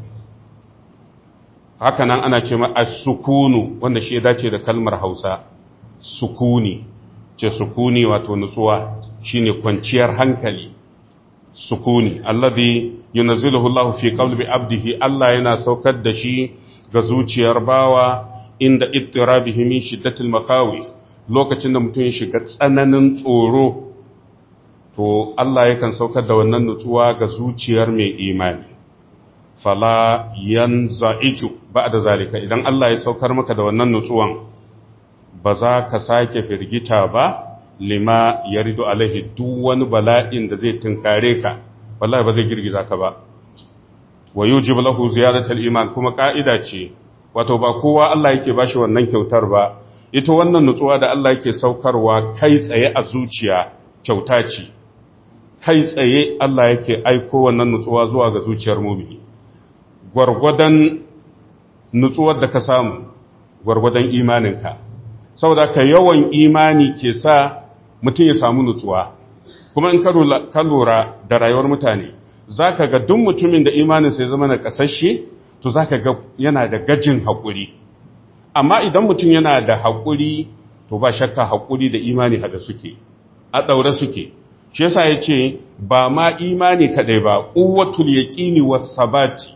haka nan ana ce ma as-sukunu wanda shi ya dace da kalmar Hausa sukuni ce sukuni wato nutsuwa shine kwanciyar hankali sukuni alladhi yunazziluhu Allahu fi qalbi abdihi Allah yana saukar da shi ga zuciyar bawa inda ittirabihi min shiddatil makhawif lokacin da mutum ya shiga tsananin tsoro to Allah yakan saukar da wannan nutsuwa ga zuciyar mai imani fala yanza'iju ba'da zalika idan Allah ya saukar maka da wannan nutsuwan ba za ka sake firgita ba lima yaridu alaihi duk wani bala'in da zai tunkare ka wallahi ba zai girgiza ka ba wa yujibu lahu ziyadatul iman kuma ka'ida ce wato ba kowa Allah yake bashi wannan kyautar ba ita wannan nutsuwa da Allah yake saukarwa kai tsaye a zuciya kyauta ce kai tsaye Allah yake aiko wannan nutsuwa zuwa ga zuciyar mumini gwargwadon nutsuwar da ka samu gwargwadon imaninka saboda ka yawan imani ke sa mutum ya samu nutsuwa kuma in ka lura da rayuwar mutane za ka ga duk mutumin da imaninsa ya zama na ƙasashe to za ka ga yana da gajin haƙuri amma idan mutum yana da haƙuri to ba shakka haƙuri da imani haɗa suke a ɗaure suke shi yasa ya ce ba ma imani kaɗai ba ƙuwatul yaƙini was sabati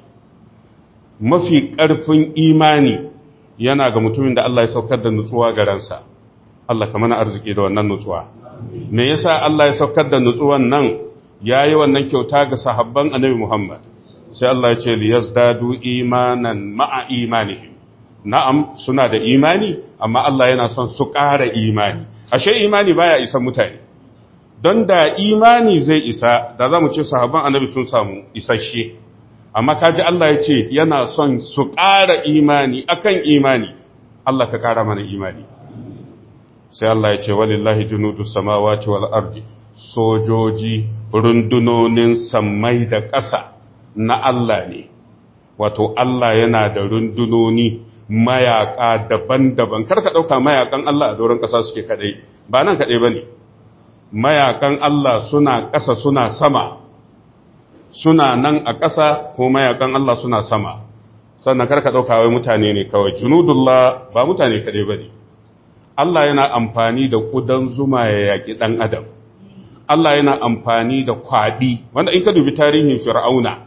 mafi ƙarfin imani yana ga mutumin da Allah ya saukar da nutsuwa ga ransa Allah ka mana arziki da wannan nutsuwa me yasa Allah ya saukar da nutsuwan nan yayi wannan kyauta ga sahabban Annabi Muhammad sai Allah ya ce liyazdadu imanan ma'a imanihim na'am suna da imani amma Allah yana son su ƙara imani ashe imani baya isa mutane don da imani zai isa da za mu ce sahabban annabi sun samu isasshe amma kaji Allah ya ce yana son su ƙara imani akan imani Allah ka ƙara mana imani sai Allah ya ce walillahi junudus samawati wal ardi sojoji rundunonin sammai da ƙasa na Allah ne wato Allah yana da rundunoni mayaka daban-daban karka ɗauka mayakan Allah a doron ƙasa suke kaɗai ba nan kaɗai ba ne mayakan Allah suna ƙasa suna sama suna nan a ƙasa ko mayakan Allah suna sama sannan karka ɗauka wai mutane ne kawai junudullah ba mutane kaɗai ba ne Allah yana amfani da ƙudan zuma ya yaƙi ɗan adam Allah yana amfani da kwaɗi wanda in ka dubi tarihin fir'auna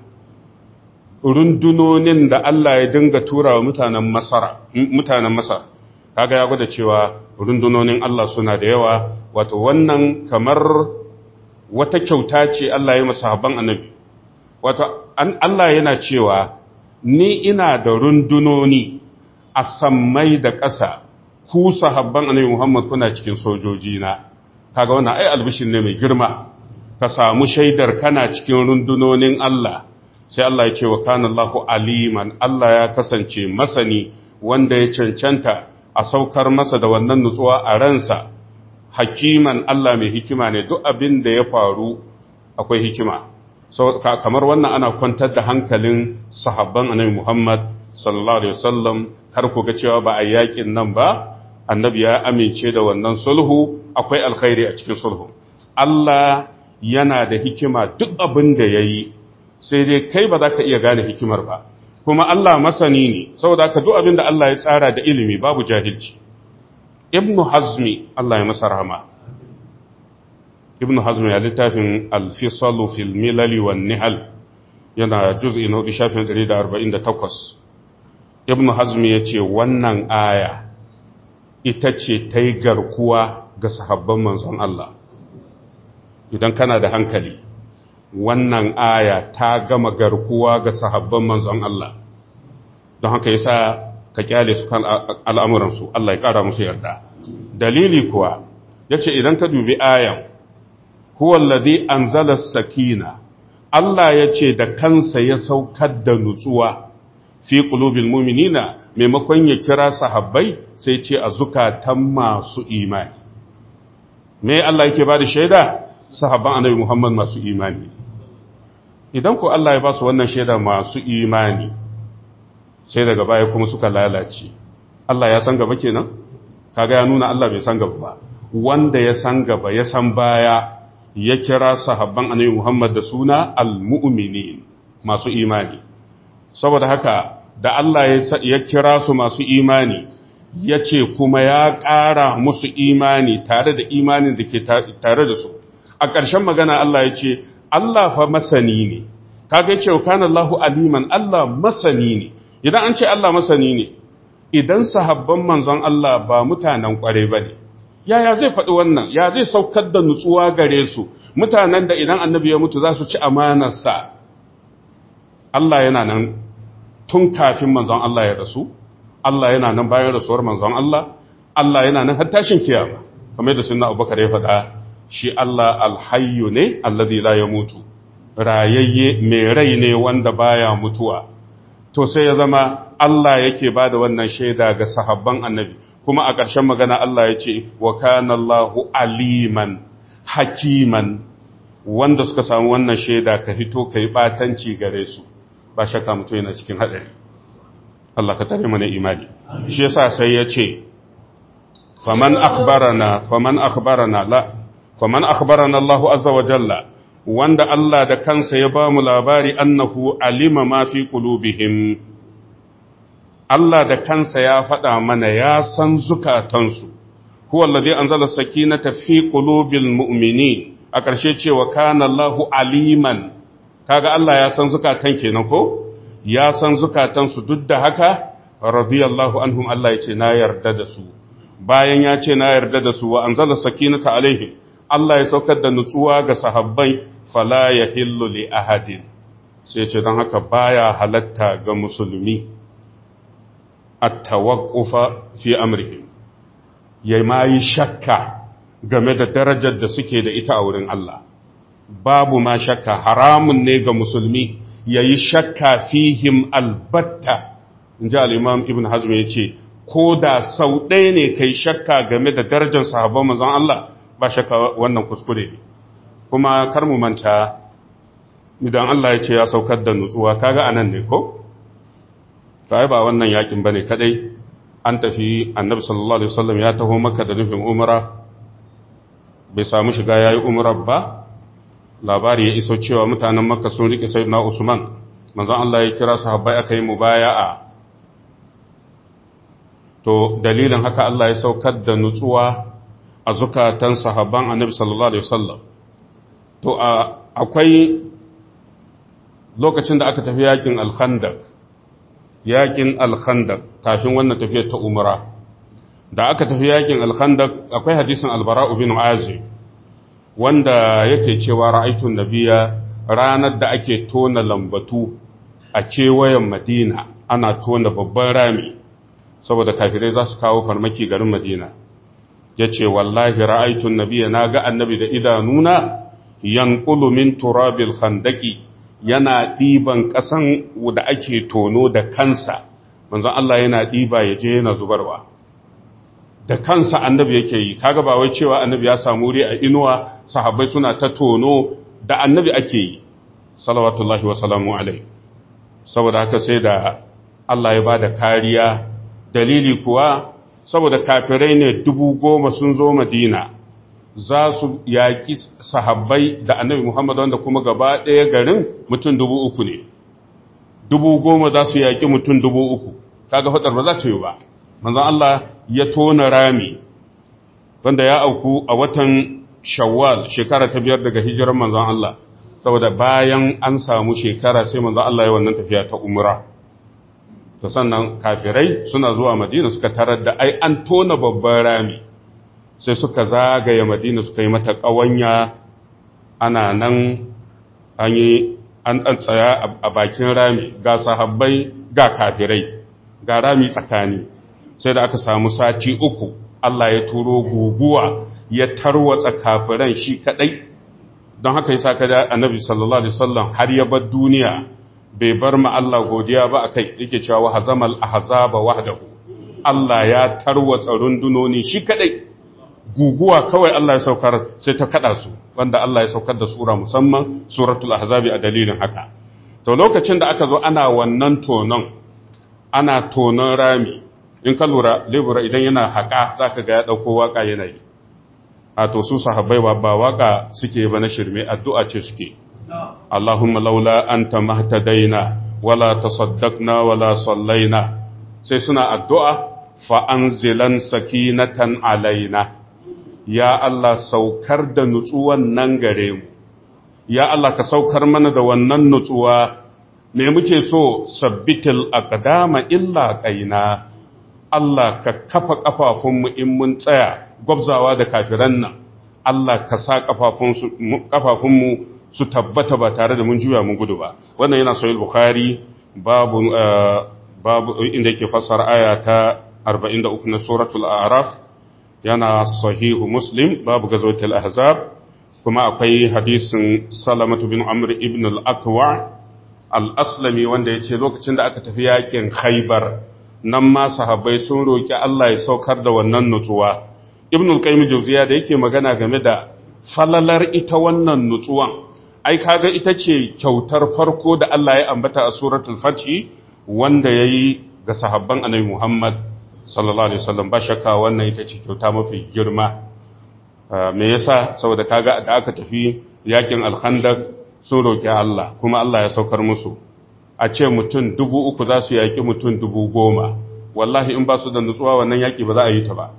rundunonin da Allah ya dinga tura wa mutanen Masar mutanen Masar kaga ya gwada cewa rundunonin Allah suna da yawa wato wannan kamar wata kyauta ce Allah ya masa sahabban annabi wato Allah yana cewa ni ina da rundunoni a sammai da ƙasa ku sahabban annabi Muhammad kuna cikin sojoji na kaga wannan ai albishin ne mai girma ka samu shaidar kana cikin rundunonin Allah sai Allah ya ce wa kana Allahu aliman Allah ya kasance masani wanda ya cancanta a saukar masa da wannan nutsuwa a ransa hakiman Allah mai hikima ne duk abin da ya faru akwai hikima so, kamar wannan ana kwantar da hankalin sahabban annabi Muhammad sallallahu alaihi wasallam har ku ga cewa ba a yakin nan ba annabi ya amince da wannan sulhu akwai alkhairi a cikin sulhu Allah yana da hikima duk abin da yayi sai dai kai ba za ka iya gane hikimar ba kuma Allah masani ne saboda ka duk abin da Allah ya tsara da ilimi babu jahilci ibnu hazmi Allah ya masa rahama ibnu hazmi ya littafin al-fisalu fil milali wan nihal yana juz'i na shafin 148 ibnu hazmi ya ce wannan aya ita ce ta yi garkuwa ga sahabban manzon Allah idan kana da hankali wannan aya ta gama garkuwa ga sahabban manzon Allah don haka yasa ka kyale su kan al'amuransu Allah ya ƙara musu yarda dalili kuwa ya ce idan ka dubi ayan huwallazi anzala sakina Allah ya ce da kansa ya saukar da nutsuwa fi qulubil mu'minina maimakon ya kira sahabbai sai ce a zukatan masu imani me Allah yake ba da shaida sahabban annabi Muhammad masu imani idan ku Allah ya ba su wannan shaida masu imani sai daga baya kuma suka lalace Allah ya san gaba kenan kaga ya nuna Allah bai san gaba ba wanda ya san gaba ya san baya ya kira sahabban annabi Muhammad da suna al-mu'minin masu imani saboda haka da Allah ya kira su masu imani ya ce kuma ya ƙara musu imani tare da imanin da ke tare da su a ƙarshen magana Allah ya ce Allah fa masani ne kaga ya ce wa kana Allahu aliman Allah masani ne idan an ce Allah masani ne idan sahabban manzon Allah ba mutanen ƙware ba ne yaya zai faɗi wannan ya zai saukar da nutsuwa gare su mutanen da idan annabi ya mutu za su ci amanarsa Allah yana nan tun kafin manzon Allah ya rasu Allah yana nan bayan rasuwar manzon Allah Allah yana nan har tashin kiyama kamar yadda sunna Abubakar ya faɗa shi Allah alhayyu ne allazi la yamutu rayayye mai rai ne wanda baya mutuwa to sai ya zama Allah yake bada wannan shaida ga sahabban annabi kuma a ƙarshen magana Allah ya ce wa kana Allahu aliman hakiman wanda suka samu wannan shaida ka fito kai batanci gare su ba shakka mutum yana cikin haɗari Allah ka tare mana imani shi yasa sai ya ce faman akhbarana faman akhbarana la faman akhbarana Allah azza wa jalla wanda Allah da kansa ya ba mu labari annahu alima ma fi qulubihim Allah da kansa ya faɗa mana ya san zukatansu huwa alladhi anzala sakinata fi qulubil mu'minin a ƙarshe cewa kana Allahu aliman kaga Allah ya san zukatan kenan ko ya san zukatansu duk da haka radiyallahu anhum Allah ya ce na yarda da su bayan ya ce na yarda da su wa anzala sakinata alaihim Allah ya saukar da nutsuwa ga sahabbai fala yahillu li ahadin sai ce don haka baya halatta ga musulmi at-tawaqqufa fi amrihim yayi mai shakka game da darajar da suke da ita a wurin Allah babu ma shakka haramun ne ga musulmi ya yi shakka fihim albatta in ji al'imam ibn hazm ya ce ko da sau ɗaya ne kai shakka game da darajar sahabban manzon Allah ba shakka wannan kuskure ne kuma kar mu manta idan Allah ya ce ya saukar da nutsuwa kaga anan ne ko kai ba wannan yakin bane kadai an tafi annabi sallallahu alaihi wasallam ya taho maka da nufin umra bai samu shiga yayi umra ba labari ya iso cewa mutanen makka sun riƙe sayyidina usman manzon Allah ya kira sahabbai aka yi mubaya'a to dalilin haka Allah ya saukar da nutsuwa a zukatan sahabban annabi sallallahu alaihi wasallam to akwai lokacin da aka tafi yakin al-khandaq yakin al-khandaq kafin wannan tafiyar ta umra da aka tafi yakin al-khandaq akwai hadisin al-bara'u bin azib wanda yake cewa ra'aitun nabiya ranar da ake tona lambatu a kewayen madina ana tona babban rami saboda kafirai za su kawo farmaki garin madina ya ce wallahi ra'aitun nabiya na ga annabi da idanuna yankulu min turabil khandaki yana ɗiban ƙasan da ake tono da kansa manzon Allah yana ɗiba ya je yana zubarwa da kansa annabi yake yi kaga ba wai cewa annabi ya samu wuri a inuwa sahabbai suna ta tono da annabi ake yi salawatullahi wasalamu alai saboda haka sai da Allah ya bada kariya dalili kuwa saboda kafirai ne dubu goma sun zo madina za su yaƙi sahabbai da annabi Muhammad wanda kuma gaba ɗaya garin mutum dubu uku ne dubu goma za su yaƙi mutum dubu uku kaga faɗar ba za ta yi ba manzon Allah ya tona rami wanda ya auku a watan shawwal shekara ta biyar daga hijiran manzon Allah saboda bayan an samu shekara sai manzon Allah ya wannan tafiya ta umra to sannan kafirai suna zuwa madina suka tarar da ai an tona babban rami sai suka zagaye madina suka yi mata ƙawanya ana nan an yi an ɗan tsaya a bakin rami ga sahabbai ga kafirai ga rami tsakani sai da aka samu sati uku Allah ya turo guguwa ya tarwatsa kafiran shi kadai don haka yasa kada annabi sallallahu alaihi wasallam har ya bar duniya bai bar ma Allah godiya ba akai yake cewa hazamal ahzaba wahdahu Allah ya tarwatsa rundunoni shi kadai guguwa kawai Allah ya saukar sai ta kada su wanda Allah ya saukar da sura musamman suratul ahzabi a dalilin haka to lokacin da aka zo ana wannan tonon ana tonon rami in ka lura lebura idan yana haka zaka ga ya dauko waka yana yi a to su sahabbai ba waka suke ba na shirme addu'a ce suke Allahumma laula anta mahtadaina wala tasaddaqna wala sallaina sai suna addu'a fa anzilan sakinatan alaina ya Allah saukar da nutsuwan nan gare mu ya Allah ka saukar mana da wannan nutsuwa me muke so sabbitil aqdama illa qaina Allah ka kafa kafafunmu in mun tsaya gwabzawa da kafiran nan Allah ka sa kafafunmu su tabbata ba tare da mun juya mun gudu ba wannan yana sahih bukhari babu babu inda yake fassara aya ta 43 na suratul a'raf yana sahihu muslim babu gazwatul ahzab kuma akwai hadisin salamatu bin amr ibn al-aqwa al-aslami wanda yace lokacin da aka tafi yakin khaybar nan ma sahabbai sun roki Allah ya saukar da wannan nutsuwa ibn al-qayyim jawziya da yake magana game da falalar ita wannan nutsuwan ai kaga ita ce kyautar farko da Allah ya ambata a suratul fath wanda yayi ga sahabban annabi Muhammad sallallahu alaihi wasallam ba shakka wannan ita ce kyauta mafi girma me yasa saboda kaga da aka tafi yakin al-khandaq sun roki Allah kuma Allah ya saukar musu a ce mutum dubu uku za su yaki mutum dubu goma wallahi in ba su da nutsuwa wannan yaki ba za a yi ta ba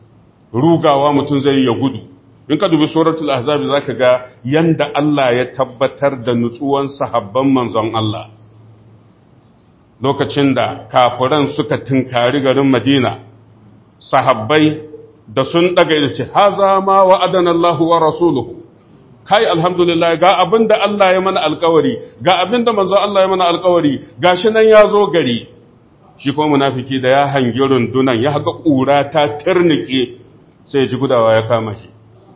rugawa mutum zai ya gudu in ka dubi suratul ahzab zaka ga yanda Allah ya tabbatar da nutsuwan sahabban manzon Allah lokacin da kafiran suka tunkari garin Madina sahabbai da sun daga ida ce haza ma wa'adana Allah wa rasuluhu kai alhamdulillah ga abinda Allah ya mana alkawari ga abinda manzon Allah ya mana alkawari gashi nan ya zo gari shi kuma munafiki da ya hangi rundunan ya haka kura ta turnike sai ya ji gudawa ya kama shi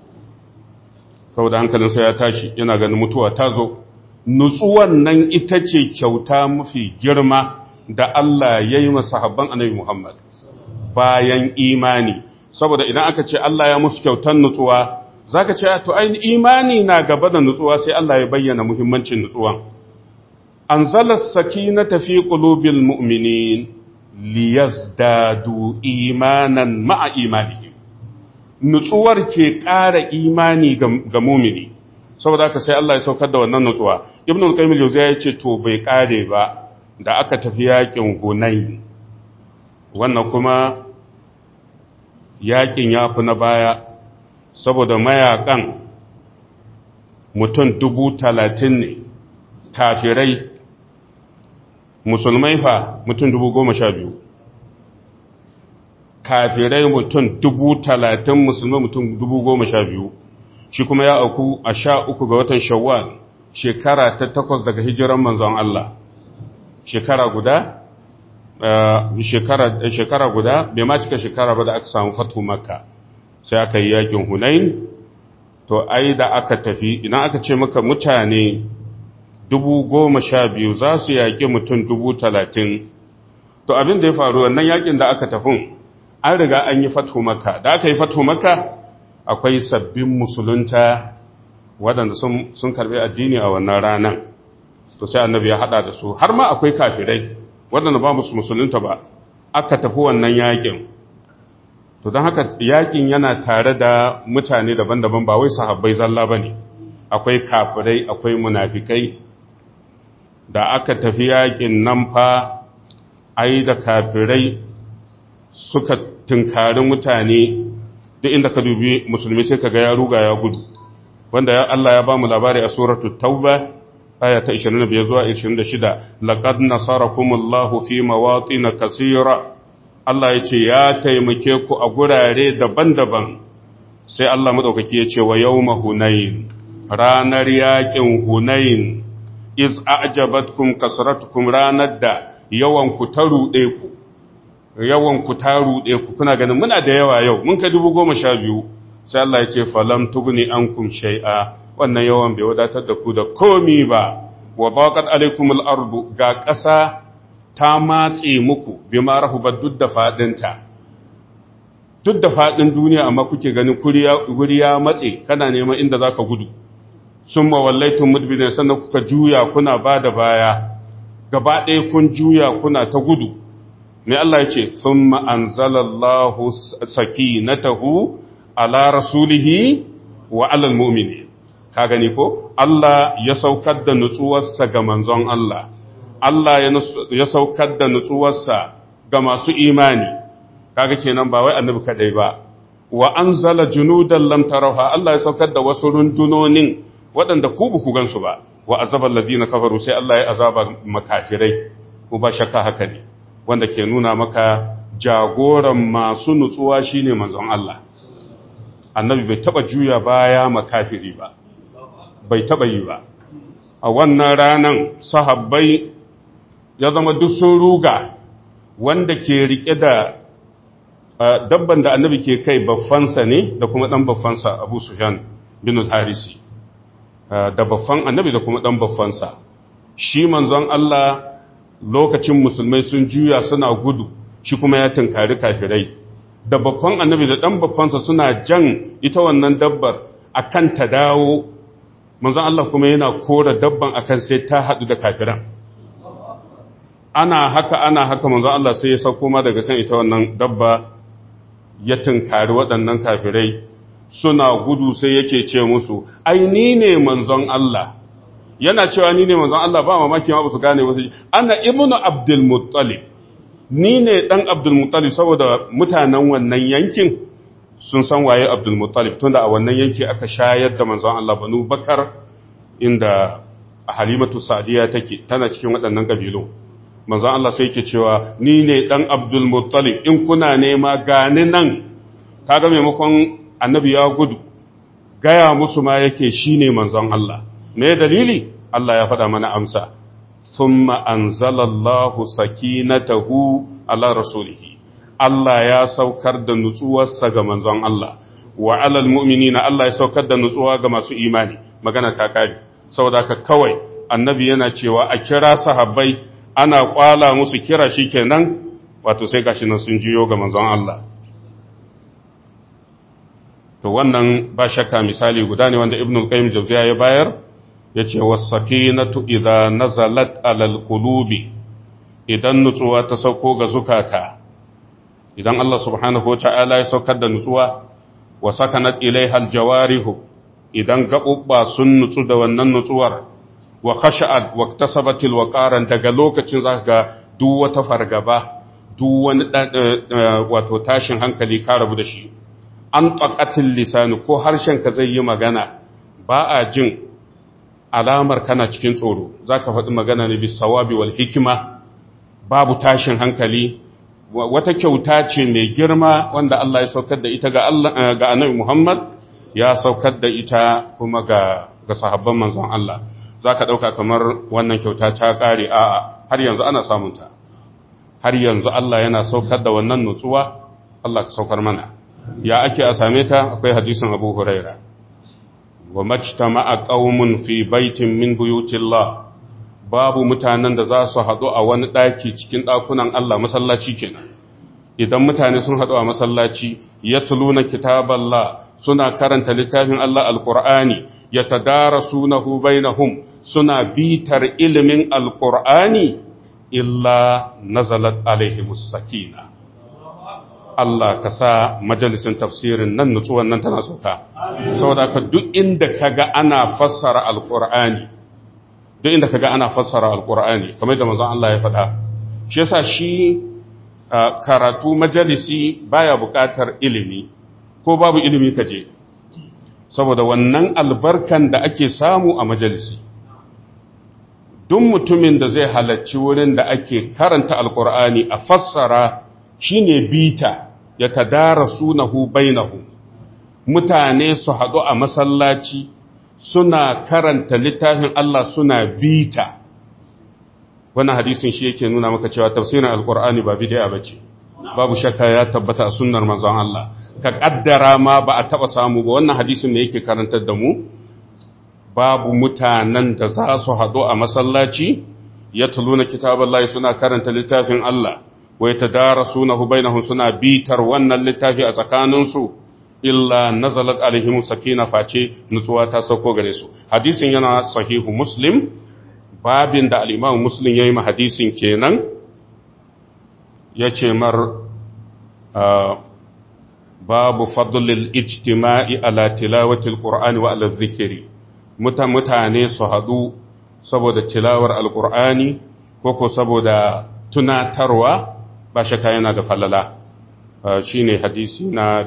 saboda hankalinsa ya tashi yana ganin mutuwa ta zo nutsuwan nan ita ce kyauta mafi girma da Allah ya yi masahabban annabi Muhammad bayan imani saboda idan aka ce Allah ya musu kyautan nutsuwa zaka ce to ai imani na gaba da nutsuwa sai Allah ya bayyana muhimmancin nutsuwan anzala sakinata fi qulubil mu'minin liyazdadu imanan ma'a imanihim nutsuwar ke ƙara imani ga mumini saboda haka sai Allah ya saukar da wannan nutsuwa ibn al-qayyim al-jawziya yace to bai kare ba da aka tafi yakin hunain wannan kuma yakin yafi na baya saboda mayakan mutum dubu talatin ne kafirai musulmai fa mutum dubu goma sha biyu kafirai mutum dubu talatin musulmai mutum dubu goma sha biyu shi kuma ya auku a sha uku ga watan shawwal shekara ta takwas daga hijiran manzon Allah shekara guda shekara guda bai ma cika shekara ba da aka samu fatu makka sai aka yi yakin hunain to ai da aka tafi idan aka ce maka mutane dubu goma sha biyu za su yaƙi mutum dubu talatin to abin da ya faru wannan yakin da aka tafin an riga an yi fatu makka da aka yi fatu makka akwai sabbin musulunta waɗanda sun karɓi addini a wannan ranar to sai annabi ya haɗa da su har ma akwai kafirai waɗanda ba musu musulunta ba aka tafi wannan yakin to don haka yakin yana tare da mutane daban-daban ba wai sahabbai zalla ba ne akwai kafirai akwai munafikai da aka tafi yakin nan fa ai da kafirai suka tunkari mutane duk inda ka dubi musulmi sai ka ga ya ruga ya gudu wanda ya Allah ya ba mu labari a suratu tauba aya ta 25 zuwa 26 laqad nasarakumullahu fi mawatin kaseera Allah ya ce ya taimake ku a gurare daban-daban sai Allah madaukaki ya ce wa yawma hunain ranar yakin hunain iz a'jabatkum kasratukum ranar da yawan ku ta rude ku yawan ku ta rude ku kuna ganin muna da yawa yau mun ka dubu goma sha biyu sai Allah ya ce falam tugni ankum shay'a wannan yawan bai wadatar da ku da komi ba wa baqat alaikumul ardu ga ƙasa ta matse muku bima rahubat duk da fadinta duk da fadin duniya amma kuke ganin guri ya matse kana neman inda zaka gudu summa wallaitum mudbirin sannan kuka juya kuna bada baya gaba ɗaya kun juya kuna ta gudu mai Allah ya ce summa anzalallahu sakinatahu ala rasulihi wa alal mu'mini ka gani ko Allah ya saukar da nutsuwarsa ga manzon Allah Allah ya saukar da nutsuwarsa ga masu imani kaga kenan ba wai annabi kadai ba wa anzala junudan lam tarawha Allah ya saukar da wasu rundunonin waɗanda ku buku gansu ba wa azabal ladina kafaru sai Allah ya azaba makafirai ko ba shakka haka ne wanda ke nuna maka jagoran masu nutsuwa shine manzon Allah annabi bai taba juya baya makafiri ba bai taba yi ba a wannan ranan sahabbai ya zama duk sun ruga wanda ke rike da dabban da annabi ke kai baffansa ne da kuma dan baffansa Abu Sufyan bin al-Harisi da baffan annabi da kuma dan baffansa shi manzon Allah lokacin musulmai sun juya suna gudu shi kuma ya tunkari kafirai da babban annabi da ɗan babbansa suna jan ita wannan dabbar akan ta dawo manzon Allah kuma yana kora dabban akan sai ta haɗu da kafiran ana haka ana haka manzon Allah sai ya sauko ma daga kan ita wannan dabba ya tunkari waɗannan kafirai suna gudu sai yake ce musu ai ni ne manzon Allah yana cewa ni ne manzon Allah ba mamaki ma ba su gane wasu ana ibnu abdul muttalib ni ne dan abdul muttalib saboda mutanen wannan yankin sun san waye abdul muttalib tunda a wannan yanki aka shayar da manzon Allah banu bakar inda halimatu sadiya take tana cikin waɗannan kabilu manzon Allah sai yake cewa ni ne dan abdul muttalib in kuna nema gani nan kaga maimakon annabi ya gudu gaya musu ma yake shine manzon Allah me dalili Allah ya faɗa mana amsa thumma anzalallahu sakinatahu ala rasulihi Allah ya saukar da nutsuwarsa ga manzon Allah wa alal mu'minina Allah ya saukar da nutsuwa ga masu imani magana ta kare saboda ka kawai annabi yana cewa a kira sahabbai ana kwala musu kira shikenan wato sai gashi nan sun jiyo ga manzon Allah to wannan ba shakka misali guda ne wanda ibnu qayyim jawziya ya bayar yace was-sakinatu idza nazalat alal qulubi idan nutsuwa ta sauko ga zukata idan Allah subhanahu wata'ala ya saukar da nutsuwa wa sakanat ilaiha aljawarihu idan gabubba sun nutsu da wannan nutsuwar wa khasha'at wa iktasabat alwaqaran daga lokacin zaka ga duk wata fargaba duk wani wato tashin hankali ka rabu da shi an taqatil lisanu ko harshen ka zai yi magana ba a jin alamar kana cikin tsoro zaka faɗi magana ne bis sawabi wal hikma babu tashin hankali wata kyauta ce mai girma wanda Allah ya saukar da ita ga Allah ga Annabi Muhammad ya saukar da ita kuma ga ga sahabban manzon Allah zaka dauka kamar wannan kyauta ta kare a har yanzu ana samun ta har yanzu Allah yana saukar da wannan nutsuwa Allah ka saukar mana ya ake a same ta akwai hadisin Abu Huraira wa majtama'a qaumun fi baitin min buyutillah babu mutanen da za su haɗu a wani ɗaki cikin ɗakunan Allah masallaci kenan idan mutane sun haɗu a masallaci ya tuluna kitaballah suna karanta littafin Allah alƙur'ani ya tadara sunahu bainahum suna bitar ilimin alƙur'ani illa nazalat alaihimus sakina Allah ka sa majalisin tafsirin nan nutsuwan nan tana sauka saboda ka duk inda kaga ana fassara alqur'ani duk inda kaga ana fassara alqur'ani kamar da manzon Allah ya faɗa shi yasa shi karatu majalisi baya buƙatar ilimi ko babu ilimi kaje saboda wannan albarkan da ake samu a majalisi duk mutumin da zai halarci wurin da ake karanta alqur'ani a fassara shine bita ya tadara sunahu bainahu mutane su haɗu a masallaci suna karanta littafin Allah suna bita wannan hadisin shi yake nuna maka cewa tafsirin alkur'ani ba bid'a bace babu shakka ya tabbata a sunnar manzon Allah ka kaddara ma ba a taba samu ba wannan hadisin ne yake karantar da mu babu mutanen da za su haɗu a masallaci ya tuluna kitaballahi suna karanta littafin Allah wai ta dara sunahu bainahum suna bitar wannan littafi a tsakaninsu illa nazalat alaihim sakina face nutsuwa ta sauko gare su hadisin yana sahihu muslim babin da al-imam muslim yayi ma hadisin kenan yace mar babu fadlil ijtima'i ala tilawati al-qur'ani wa ala dhikri mutane su hadu saboda tilawar al-qur'ani ko ko saboda tunatarwa ba shakka yana da falala shi ne hadisi na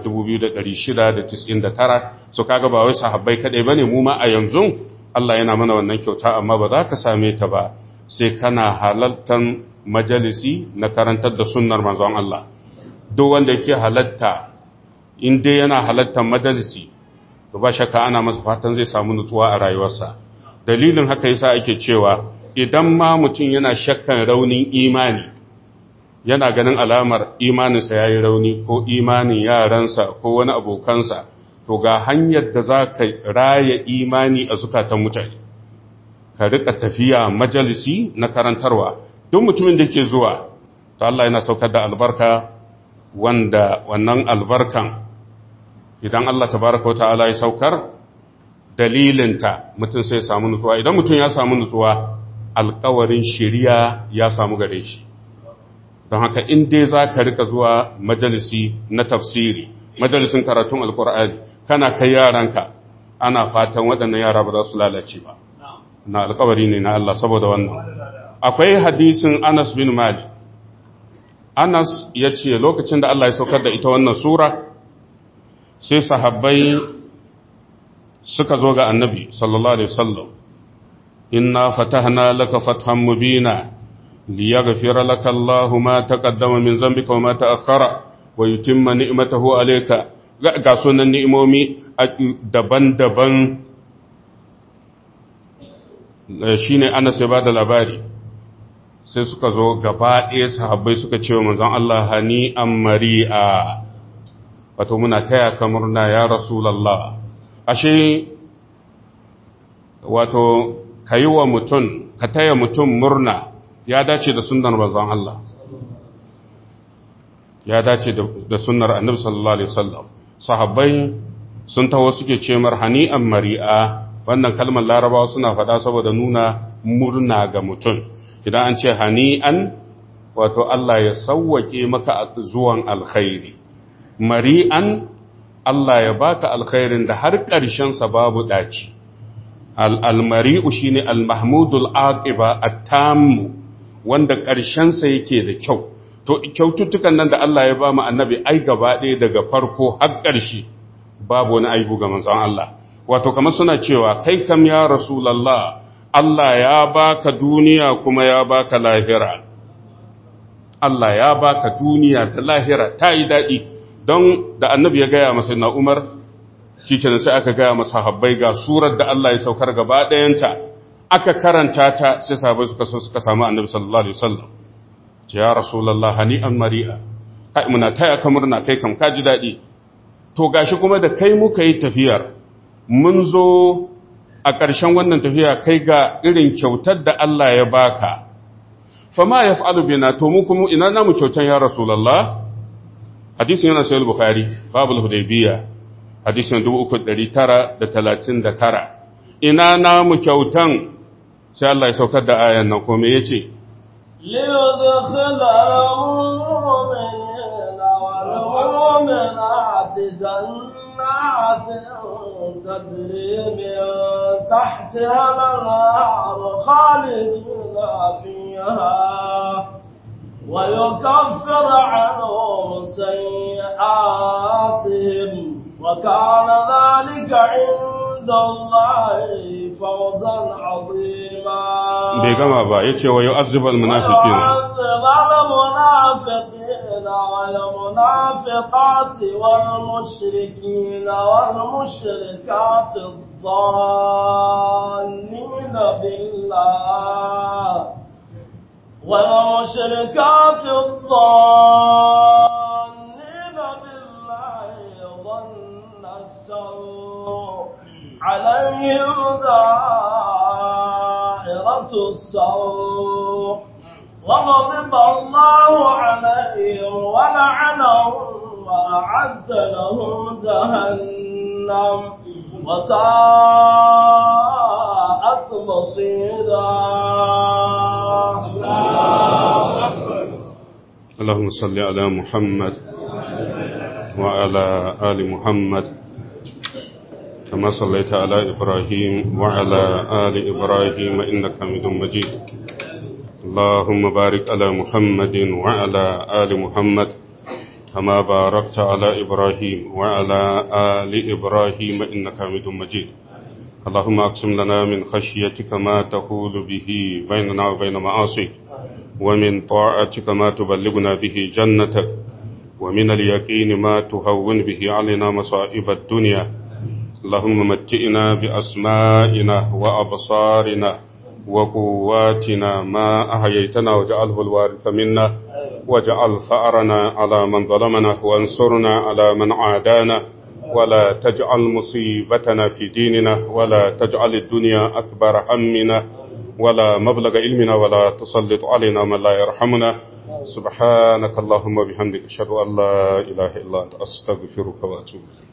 2699 so kaga ba wai sahabbai kadai bane mu ma a yanzu Allah yana mana wannan kyauta amma ba za ka same ta ba sai kana halaltan majalisi na karantar da sunnar manzon Allah duk wanda yake halatta in dai yana halattan majalisi to ba shakka ana masa fatan zai samu nutsuwa a rayuwarsa dalilin haka yasa ake cewa idan ma mutum yana shakkan raunin imani yana ganin alamar imaninsa ya yi rauni ko imanin yaransa ko wani abokansa to ga hanyar da za ka raya imani a zukatan mutane ka rika tafiya majalisi na karantarwa duk mutumin da ke zuwa to Allah yana saukar da albarka wanda wannan albarkan idan Allah tabaraka wa ta'ala ya saukar dalilinta mutum sai samu nutsuwa idan mutum ya samu nutsuwa alkawarin shiriya ya samu gare shi don haka in dai za ka rika zuwa majalisi na tafsiri majalisin karatun alkur'ani kana kai yaranka ana fatan waɗannan yara ba za su lalace ba na alkawari ne na Allah saboda wannan akwai hadisin Anas bin Malik Anas ya ce lokacin da Allah ya saukar da ita wannan sura sai sahabbai suka zo ga annabi sallallahu alaihi wasallam inna fatahna laka fathan mubina ليغفر لك الله ما تقدم من ذنبك وما تأخر ويتم نعمته عليك ga sunan ni'imomi daban-daban shi ne ana sai ba da labari sai suka zo gaba ɗaya sahabbai suka ce wa manzon Allah hani an mari'a wato muna taya ka murna ya rasulallah ashe wato ka yi wa mutum ka taya mutum murna ya dace da sunnar manzon Allah ya dace da sunnar annabi sallallahu alaihi wasallam sahabbai sun taho suke ce mar hani'an mari'a wannan kalmar larabawa suna faɗa saboda nuna murna ga mutum idan an ce hani'an wato Allah ya sauwake maka zuwan alkhairi mari'an Allah ya baka alkhairin da har ƙarshen sa babu daci al-mari'u shine al-mahmudul aqiba at-tammu wanda ƙarshensa yake da kyau to kyaututtukan nan da Allah ya ba mu annabi ai gaba ɗaya daga farko har ƙarshe babu wani aibu ga manzon Allah wato kamar suna cewa kai kam ya rasulullah Allah ya baka duniya kuma ya baka lahira Allah ya baka duniya da lahira ta yi daɗi don da annabi ya gaya masa na Umar shi kenan sai aka gaya masa habbai ga surar da Allah ya saukar gaba ɗayanta aka karanta ta sai sahabai suka so suka samu annabi sallallahu alaihi wasallam ce ya rasulullah hani'an mari'a kai muna taya ka murna kai kam ka ji dadi to gashi kuma da kai muka yi tafiyar mun zo a ƙarshen wannan tafiya kai ga irin kyautar da Allah ya baka fama yaf'alu bina to mu kuma ina namu kyautan ya rasulullah hadisin yana sahih bukhari babul hudaybiyah hadisin 3939 ina namu kyautan sai Allah ya saukar da ayan nan kome ya ce, ليدخل المؤمنين والمؤمنات تجري من تحتها الأنهار خالدين فيها ويكفر عنهم سيئاتهم وكان ذلك عند الله فوزا عظيما بيغما با يتي ويعذب المنافقين ويعذب المنافقين والمنافقات والمشركين والمشركات الظانين بالله والمشركات الظانين بالله ظن السوء عليهم دائرة السوء وغضب الله عليهم ولعنهم وأعد لهم جهنم وساءت مصيرا اللهم صل على محمد وعلى آل محمد كما صليت على إبراهيم وعلى آل إبراهيم إنك حميد مجيد اللهم بارك على محمد وعلى آل محمد كما باركت على إبراهيم وعلى آل إبراهيم إنك حميد مجيد اللهم أقسم لنا من خشيتك ما تحول به بيننا وبين معاصيك ومن طاعتك ما تبلغنا به جنتك ومن اليقين ما تهون به علينا مصائب الدنيا اللهم متئنا بأسمائنا وأبصارنا وقواتنا ما أحييتنا وجعله الوارث منا واجعل ثأرنا على من ظلمنا وانصرنا على من عادانا ولا تجعل مصيبتنا في ديننا ولا تجعل الدنيا أكبر همنا ولا مبلغ علمنا ولا تسلط علينا من لا يرحمنا سبحانك اللهم وبحمدك أشهد أن لا إله إلا أنت أستغفرك وأتوب